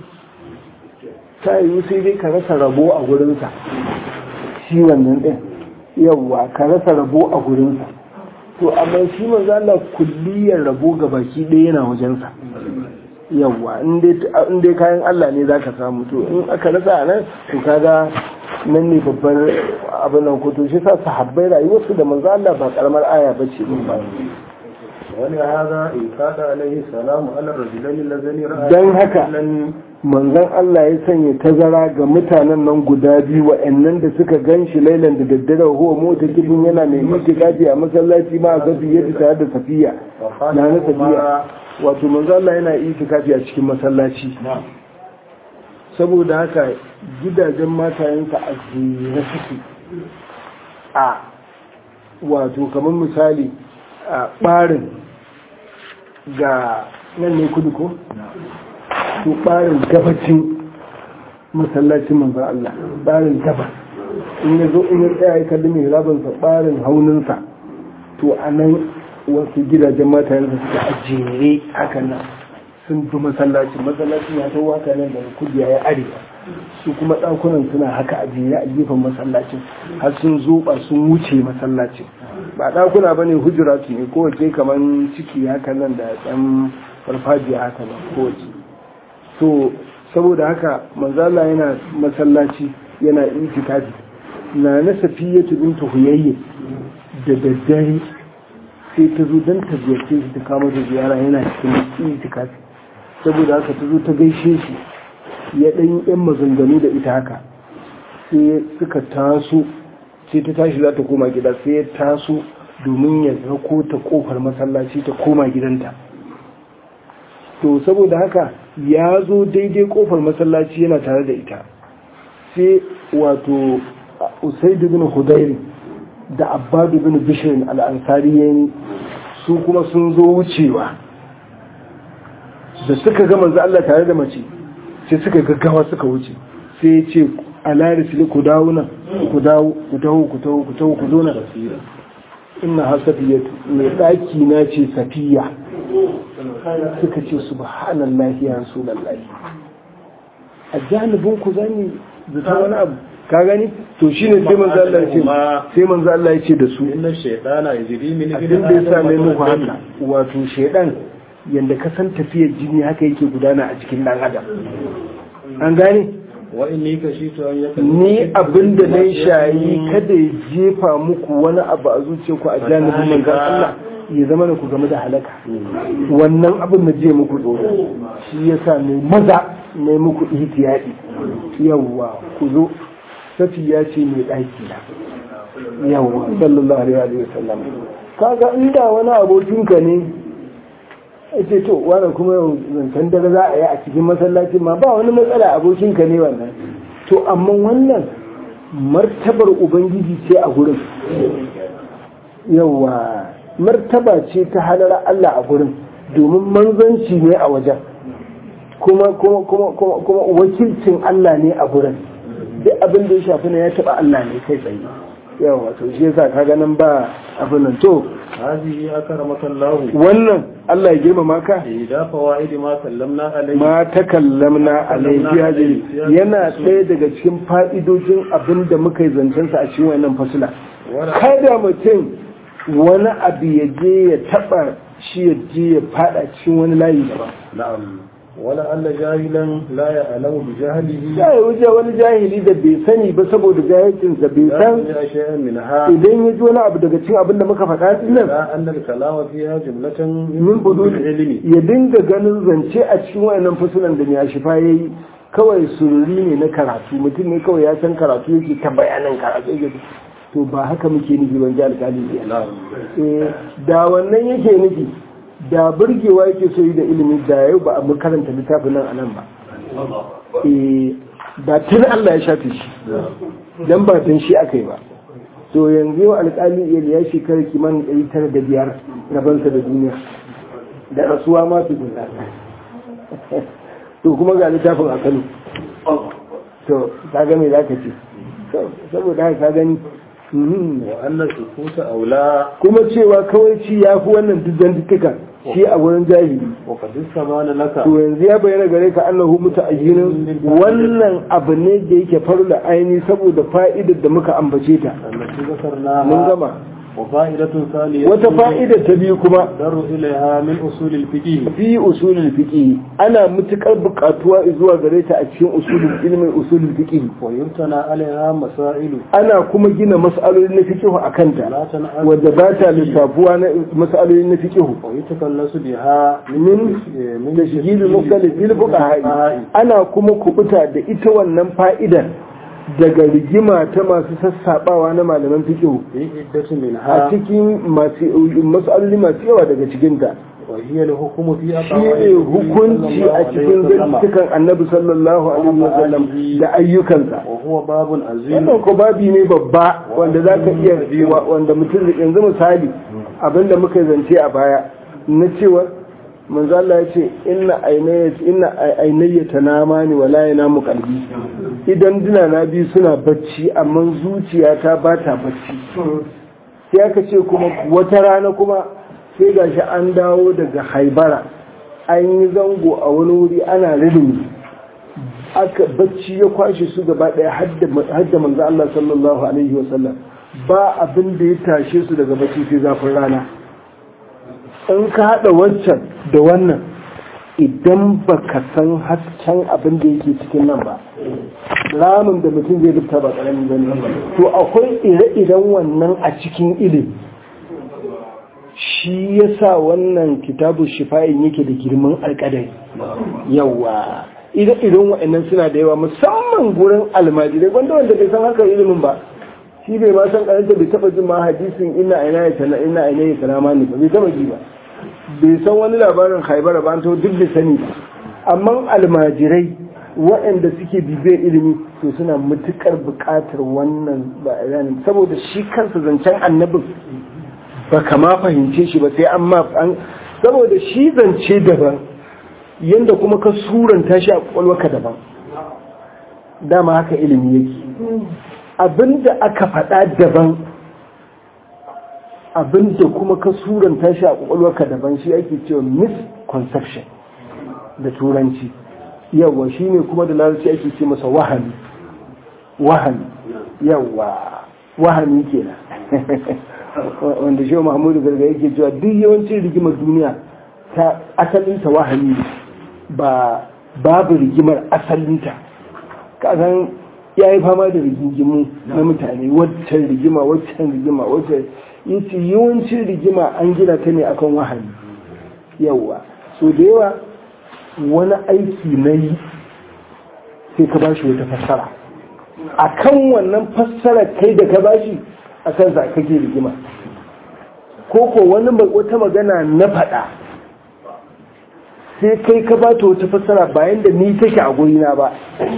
Speaker 1: ta yiwu sai dai ka rasa rabo a gurinsa shi wannan ɗin yawa ka rasa rabo a gurinsa to amma shi manzo Allah kulliyar rabo ga baki ɗaya yana wajensa yawa in dai kayan Allah ne zaka samu to in aka rasa a nan to kaga nan ne babbar abin nan ko to shi sa sahabbai rayuwarsu da manzo Allah ba karamar aya bace din ba
Speaker 2: ولهذا إن كاد عليه السلام على الرجلين اللذين رأى
Speaker 1: dan haka manzon Allah ya sanya tazara ga mutanen nan guda biyu wa'annan da suka gan shi lailan da daddare huwa mota kibin yana mai itikafi a masallaci ma a gafi yadda tare da safiya na na safiya wato manzon Allah yana itikafi a cikin masallaci saboda haka gidajen matayensa a jere suke a wato kamar misali a ɓarin ga nan ne kudu ko? to ɓarin gabacin masallacin manzan Allah ɓarin gabas in ya zo in ya tsaya ya kalli mai rabinsa ɓarin hauninsa to a nan wasu gidajen matayensa suka a jere haka nan sun bi masallacin masallacin ya ta waka nan daga kudu ya arewa su kuma ɗakunan suna haka a jere a gefen masallacin har sun zoba sun wuce masallacin ba ɗakuna ba ne hujuratu ne kowace kamar ciki haka nan da ɗan farfajiya haka nan kowace to saboda haka manzala yana masallaci yana itikafi na na safiyatu bintu huyayye da daddare sai ta zo don ta ziyarce shi ta kama da ziyara yana cikin itikafi saboda haka ta zo ta gaishe shi ya ɗan yan maganganu da ita haka sai suka taso sai ta tashi za ta koma gida sai ya taso domin ya zako ta kofar masallaci ta koma gidanta to saboda haka ya zo daidai kofar masallaci yana tare da ita sai wato usaidu bin hudairi da abbadu bin bishirin al'ansari ya su kuma sun zo wucewa da suka ga manzo Allah tare da mace sai suka gaggawa suka wuce sai ya ce alari fili ku dawo nan ku dawo ku taho ku taho ku taho ku zo nan inna ha safiyatu mai daki na ce safiya suka ce subhanallahi ya rasulullahi a janibin ku zani zata wani abu ka gani to shine sai manzo Allah ya ce sai manzo Allah ya ce da su
Speaker 2: inna shaytana yajri min
Speaker 1: abin da ya sa mai muku haka wato shaidan yadda ka san tafiyar jini haka yake gudana a cikin dan adam an gane
Speaker 2: wa inni kashitu an yaka
Speaker 1: ni abinda na shayi kada ya jefa muku wani abu a zuciyarku a janibin manzan Allah ya zama da ku game da halaka wannan abin na je muku tsoro shi yasa ne maza ne muku ihtiyadi yawwa ku zo safiya ce mai ɗaki na yawwa sallallahu alaihi wa sallam kaga inda wani abokinka ne ce to wannan kuma yau zancen dare za a yi a cikin masallacin ma ba wani matsala abokinka ne wannan to amma wannan martabar ubangiji ce a gurin yawa martaba ce ta halar Allah a gurin domin manzanci ne a wajen kuma kuma kuma kuma kuma wakilcin Allah ne a gurin duk abin da ya shafi ne ya taba Allah ne kai tsaye yawa to shi yasa kaga nan ba abin nan to
Speaker 2: هذه أكرمك الله
Speaker 1: wannan Allah ya girmama ka
Speaker 2: إذا فوائد ما سلمنا عليه
Speaker 1: ma ta kallamna alaihi hajji yana ɗaya daga cikin fa'idojin abin da muka yi zancensa a cikin wannan fasula kada mutum wani abu ya je ya taɓa shi ya je ya faɗa cikin wani layi daban
Speaker 2: نعم ولعل جاهلا لا يعلم بجهله
Speaker 1: ya yi wuce wani jahili da bai sani ba saboda jahilcinsa bai
Speaker 2: لا
Speaker 1: san
Speaker 2: يسمع شيئا منها
Speaker 1: idan ya ji wani abu daga cikin abin da muka faɗa din nan
Speaker 2: لا أن الكلام فيها جملة
Speaker 1: min
Speaker 2: بدون
Speaker 1: budul
Speaker 2: علم
Speaker 1: ya dinga ganin zance a cikin wayannan fasulan da ya shifa ya yi kawai sururi ne na karatu mutum ne kawai ya san karatu yake ta bayanan karatu yake to ba haka muke nufi ban ji alƙali ne
Speaker 2: نعم
Speaker 1: Eh, da wannan yake nufi da burgewa yake so yi da ilimi da yau ba a mu karanta littafin nan a nan ba Eh, da tun Allah ya shafe shi dan ba tun shi aka yi ba to yanzu yau alƙali iyali ya shekara kimanin ɗari tara da biyar rabansa da duniya da rasuwa ma su guda to kuma ga littafin a kano to ka ga me za ka ce To, saboda haka ka gani mhm.
Speaker 2: وأن السكوت أولى
Speaker 1: kuma cewa kawai ci ya fi wannan duk zantuka shi a wurin jahili
Speaker 2: وقد استبان لك
Speaker 1: to yanzu ya bayyana gare ka annahu muta'ayyinin wannan abu ne da yake farla aini saboda fa'idar da muka ambace ta
Speaker 2: التي
Speaker 1: mun
Speaker 2: ذكرناها
Speaker 1: gama
Speaker 2: وفائدة ثانية
Speaker 1: wata fa'ida ta biyu kuma
Speaker 2: در إليها من أصول الفقه
Speaker 1: fi usulul fiqh ana mutukar bukatuwa zuwa gare ta a cikin usulul ilmin usulul fiqh
Speaker 2: ويمتنى عليها مسائل
Speaker 1: ana kuma gina mas'aloli na fiqh akan ta
Speaker 2: لا تنعد
Speaker 1: wadda ba ta lissafuwa na mas'aloli na fiqh
Speaker 2: ويتكلس بها
Speaker 1: min
Speaker 2: من
Speaker 1: tashjil mukhtalif bil fuqaha ana kuma kubuta da ita wannan fa'idar daga rigima ta masu sassabawa na malaman fiqh
Speaker 2: في عدة
Speaker 1: a
Speaker 2: منها
Speaker 1: cikin masu mas'aloli masu yawa daga cikin ta
Speaker 2: وهي الحكم في
Speaker 1: shi ne hukunci a cikin zantukan annabi sallallahu alaihi wasallam da ayyukansa
Speaker 2: وهو باب عظيم
Speaker 1: wannan ko babi ne babba wanda za ka iya wanda mutum yanzu misali abinda muka zance a baya na cewa manzo Allah ya ce inna aynayya inna aynayya tanama ni wala yanamu qalbi idan dina na biyu suna bacci amma zuciyata ba ta bacci sai aka ce kuma wata rana kuma sai gashi an dawo daga haibara an yi zango a wani wuri ana rilimi aka bacci ya kwashe su gaba daya hadda manzo Allah sallallahu alaihi wasallam ba abin da ya tashe su daga bacci sai zafin rana in ka hada wancan da wannan idan baka san hasken abin da yake cikin nan ba ramin da mutum zai rubuta ba karami ba ne to akwai ire-iren wannan a cikin ilimi shi yasa wannan kitabu shifa'in yake da girman alƙadari yawa ire-iren wa'annan suna da yawa musamman gurin almajirai wanda wanda bai san haka ilimin ba shi bai ma san karanta bai taba jin ma hadisin ina ina ya tana ina ina ya tana ma ne ba bai taba ji ba bai san wani labarin haibara ba to duk bai sani ba amma almajirai waɗanda suke bibiyar ilimi to suna matukar buƙatar wannan bayanin saboda shi kansa zancen annabin ba kama fahimce shi ba sai an ma an saboda shi zance daban yanda kuma ka suranta shi a kwakwalwarka daban dama haka ilimi yake abinda aka faɗa daban abinda kuma ka suranta shi a kwakwalwarka daban shi ake cewa misconception da turanci yawa shi ne kuma da larabci ake ce masa wahami wahami yawa wahami kenan wanda shi mahmudu garga yake cewa duk yawancin rigimar duniya ta asalinta wahami ne ba babu rigimar asalinta kasan ya yi fama da rigingimu na mutane waccan rigima waccan rigima waccan yace yawancin rigima an gina ta ne akan wahayi yawa so da yawa wani aiki na yi sai ka bashi wata fassara akan wannan fassara kai da ka bashi akan za kake rigima ko ko wani wata magana na faɗa sai kai ka ba ta wata fassara bayan da ni take a gurina ba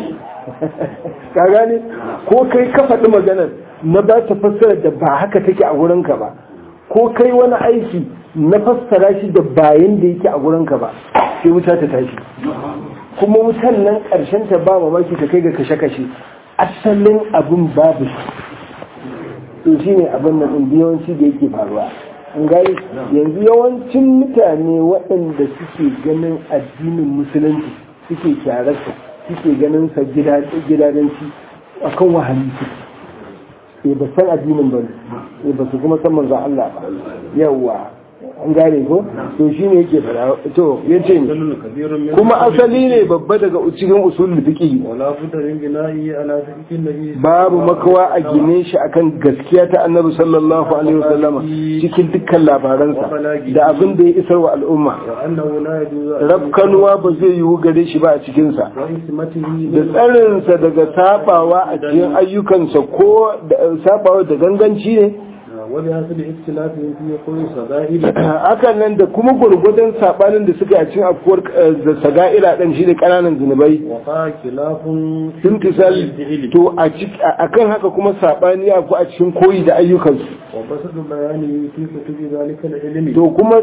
Speaker 1: ka gane ko kai ka faɗi maganar na ba ta fassara da ba haka take a gurinka ba ko kai wani aiki na fassara shi da bayan da yake a gurinka ba sai wuta ta tashi kuma wutan nan ƙarshen ta ba mamaki ta kai ga kashe-kashe asalin abin babu to shi ne abin nan yawanci da yake faruwa an gani yanzu yawancin mutane waɗanda suke ganin addinin musulunci suke kyararsa suke ganin sa gidadanci a kan wahali su ba san addinin ba ne ba su kuma san manzo Allah ba yawa an gane ko to shi ne yake fara to ya ce kuma asali ne babba daga cikin usul fiqi
Speaker 2: wala budda min bina'i ala fiqhin nabi
Speaker 1: babu makawa a gine shi akan gaskiya ta annabi sallallahu alaihi wasallam cikin dukkan labaransa da abin da ya isar wa al'umma
Speaker 2: wa annahu la yajuzu
Speaker 1: rafkanuwa ba zai yiwu gare shi ba a cikinsa
Speaker 2: wa ismatihi
Speaker 1: da tsarinsa daga sabawa a cikin ayyukansa ko sabawa da ganganci ne
Speaker 2: wani hasu da ikhtilafin fi kulli sagairi
Speaker 1: hakan nan da kuma gurgudan sabanin da suka yi a cikin afkuwar da saga'ira dan shi da kananan zunubai
Speaker 2: wa fa khilafun
Speaker 1: imtisal to a akan haka kuma sabani ya ku a cikin koyi da ayyukansu
Speaker 2: wa basadu bayani fi kutubi zalika al-ilmi
Speaker 1: to kuma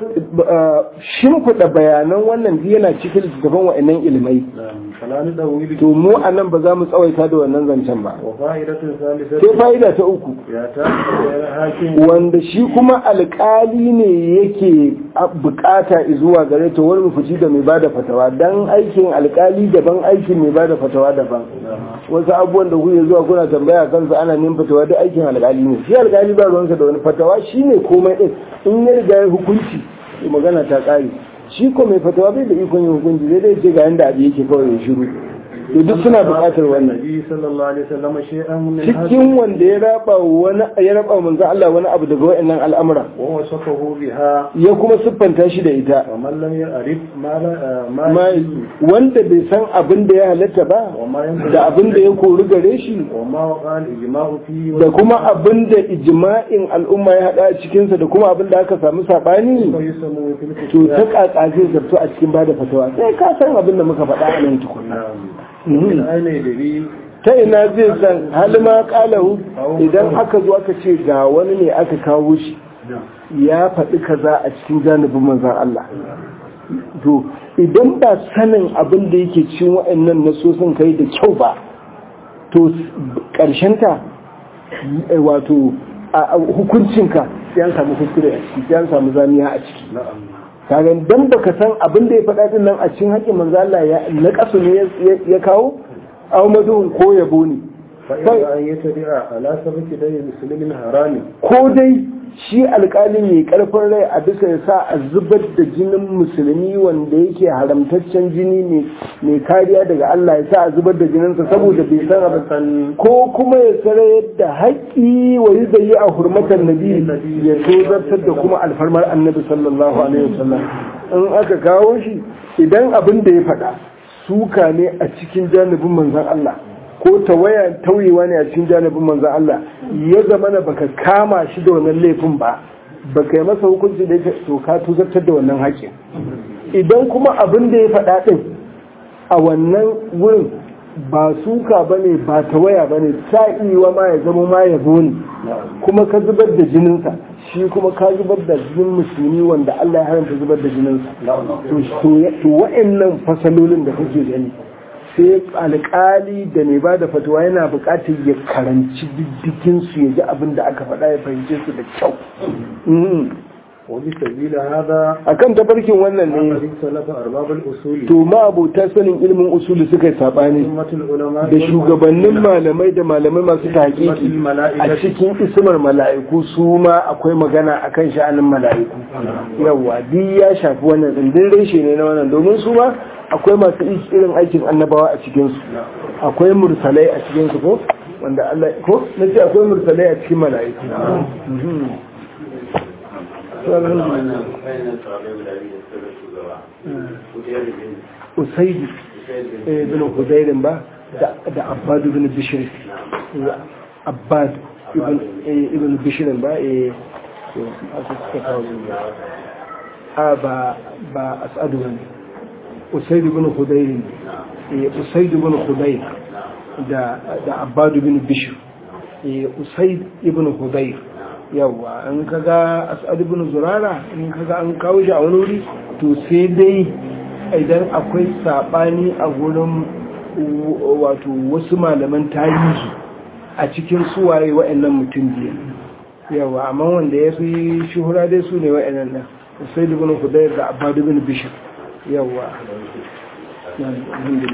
Speaker 1: shimfiɗa bayanan wannan yana cikin littattafan wa'annan ilimai
Speaker 2: falani da wili
Speaker 1: to mu a nan ba za mu tsawaita da wannan zancen ba
Speaker 2: wa fa'idatun salisatu
Speaker 1: sai fa'ida ta uku
Speaker 2: ya ta hakim
Speaker 1: wanda shi kuma alkali ne yake bukata zuwa gare ta wani mafici da mai bada fatawa dan aikin alkali daban aikin mai bada fatawa daban wasu abubuwan da kuke zuwa kuna tambaya kansu ana neman fatawa duk aikin alkali ne shi alkali ba ruwansa da wani fatawa shine komai din in ya riga ya hukunci to magana ta kare shi ko mai fatawa bai da ikon yin hukunci zai dai ce ga yanda abu yake kawai ya shiru to duk suna buƙatar wannan
Speaker 2: nabi sallallahu alaihi wasallam shay'an min
Speaker 1: cikin wanda ya raba wani ya raba manzo Allah wani abu daga wayannan al'amura
Speaker 2: wa wasafahu biha
Speaker 1: ya kuma siffanta shi da ita
Speaker 2: wa man lam ya'rif ma la ma
Speaker 1: ma wanda bai san abin da ya halatta ba
Speaker 2: wa ma yanbaghi
Speaker 1: da abin da ya kori gare shi
Speaker 2: wa ma waqa al-ijma'u fi
Speaker 1: da kuma abin da ijma'in al'umma ya hada a cikinsa da kuma abin da aka samu sabani
Speaker 2: wa yusamu fil
Speaker 1: to ta kaka zai zarto a cikin bada fatawa sai ka san abin da muka faɗa a nan tukunna
Speaker 2: min aina yadri
Speaker 1: ta ina zai san halima kalahu idan aka zo aka ce ga wani ne aka kawo shi ya faɗi kaza a cikin janibin manzan Allah to idan ba sanin abin da yake cikin wa'annan nasosin kai da kyau ba to ta wato a hukuncinka sai an samu kuskure a ciki sai an samu zamiya a ciki kaga dan baka san abin da ya faɗa din nan a cikin haƙƙin manzo Allah ya na kasu ne ya kawo aw madun ko yabo ne
Speaker 2: فإذا أن يتبع على سبك دي مسلم حرام
Speaker 1: ko dai shi alƙalin mai karfin rai a bisa ya sa a zubar da jinin musulmi wanda yake haramtaccen jini ne mai kariya daga Allah ya sa a zubar da jininsa saboda bai san abin ko kuma ya tsara yadda haƙƙi wa yi zai a hurmatar nabi ya tozartar da kuma alfarmar annabi sallallahu alaihi wasallam in aka kawo shi idan abin da ya faɗa suka ne a cikin janibin manzon Allah ko tawaya tauyewa ne a cikin janibin manzon Allah ya zama na baka kama shi da wannan laifin ba baka yi masa hukunci da yake to ka tuzartar da wannan haƙƙin idan kuma abin da ya faɗa ɗin a wannan wurin ba suka ba ne ba tawaya ba ne sa'iwa ma ya zama ma yabo ne kuma ka zubar da jininsa shi kuma ka zubar da jinin musulmi wanda Allah ya haramta zubar da jininsa to wa'annan fasalolin da kake gani sai alƙali da mai ba da fatawa yana buƙatar ya karanci diddigin su ya ji abin da aka faɗa ya fahimce su da kyau
Speaker 2: وبسبيل هذا
Speaker 1: akan tafarkin wannan ne
Speaker 2: اختلف أرباب الأصول
Speaker 1: to ma'abota sanin ilimin usuli suka yi sabani
Speaker 2: أمة العلماء
Speaker 1: da shugabannin malamai da malamai masu tahqiqi a cikin ismar mala'iku su ma akwai magana akan sha'anin mala'iku yawa duk ya shafi wannan din din reshe ne na wannan domin su ma akwai masu irin aikin annabawa a cikin su akwai mursalai a cikin su ko wanda Allah ko nace akwai mursalai a cikin mala'iku Mhm. Usaidu eh, bin Hudairin ba da da Abbad ibn Bishr Abbad ibn eh, ibn Bishr ba eh to aka suka kawo su a ba ba As'adu bane Usaid ibn Hudairin eh Usaid ibn Hudayr da da Abbad ibn Bishr eh Usaid ibn Hudayr yawa an kaga As'ad ibn Zurara in kaga an kawo shi a wani wuri to sai dai idan akwai sabani a gurin wato wasu malaman tarihi a cikin suwaye wa'annan mutum biyu yawa amma wanda ya fi shuhura dai su ne wa'annan nan sai ibn hudayr da abbad ibn bishr yawa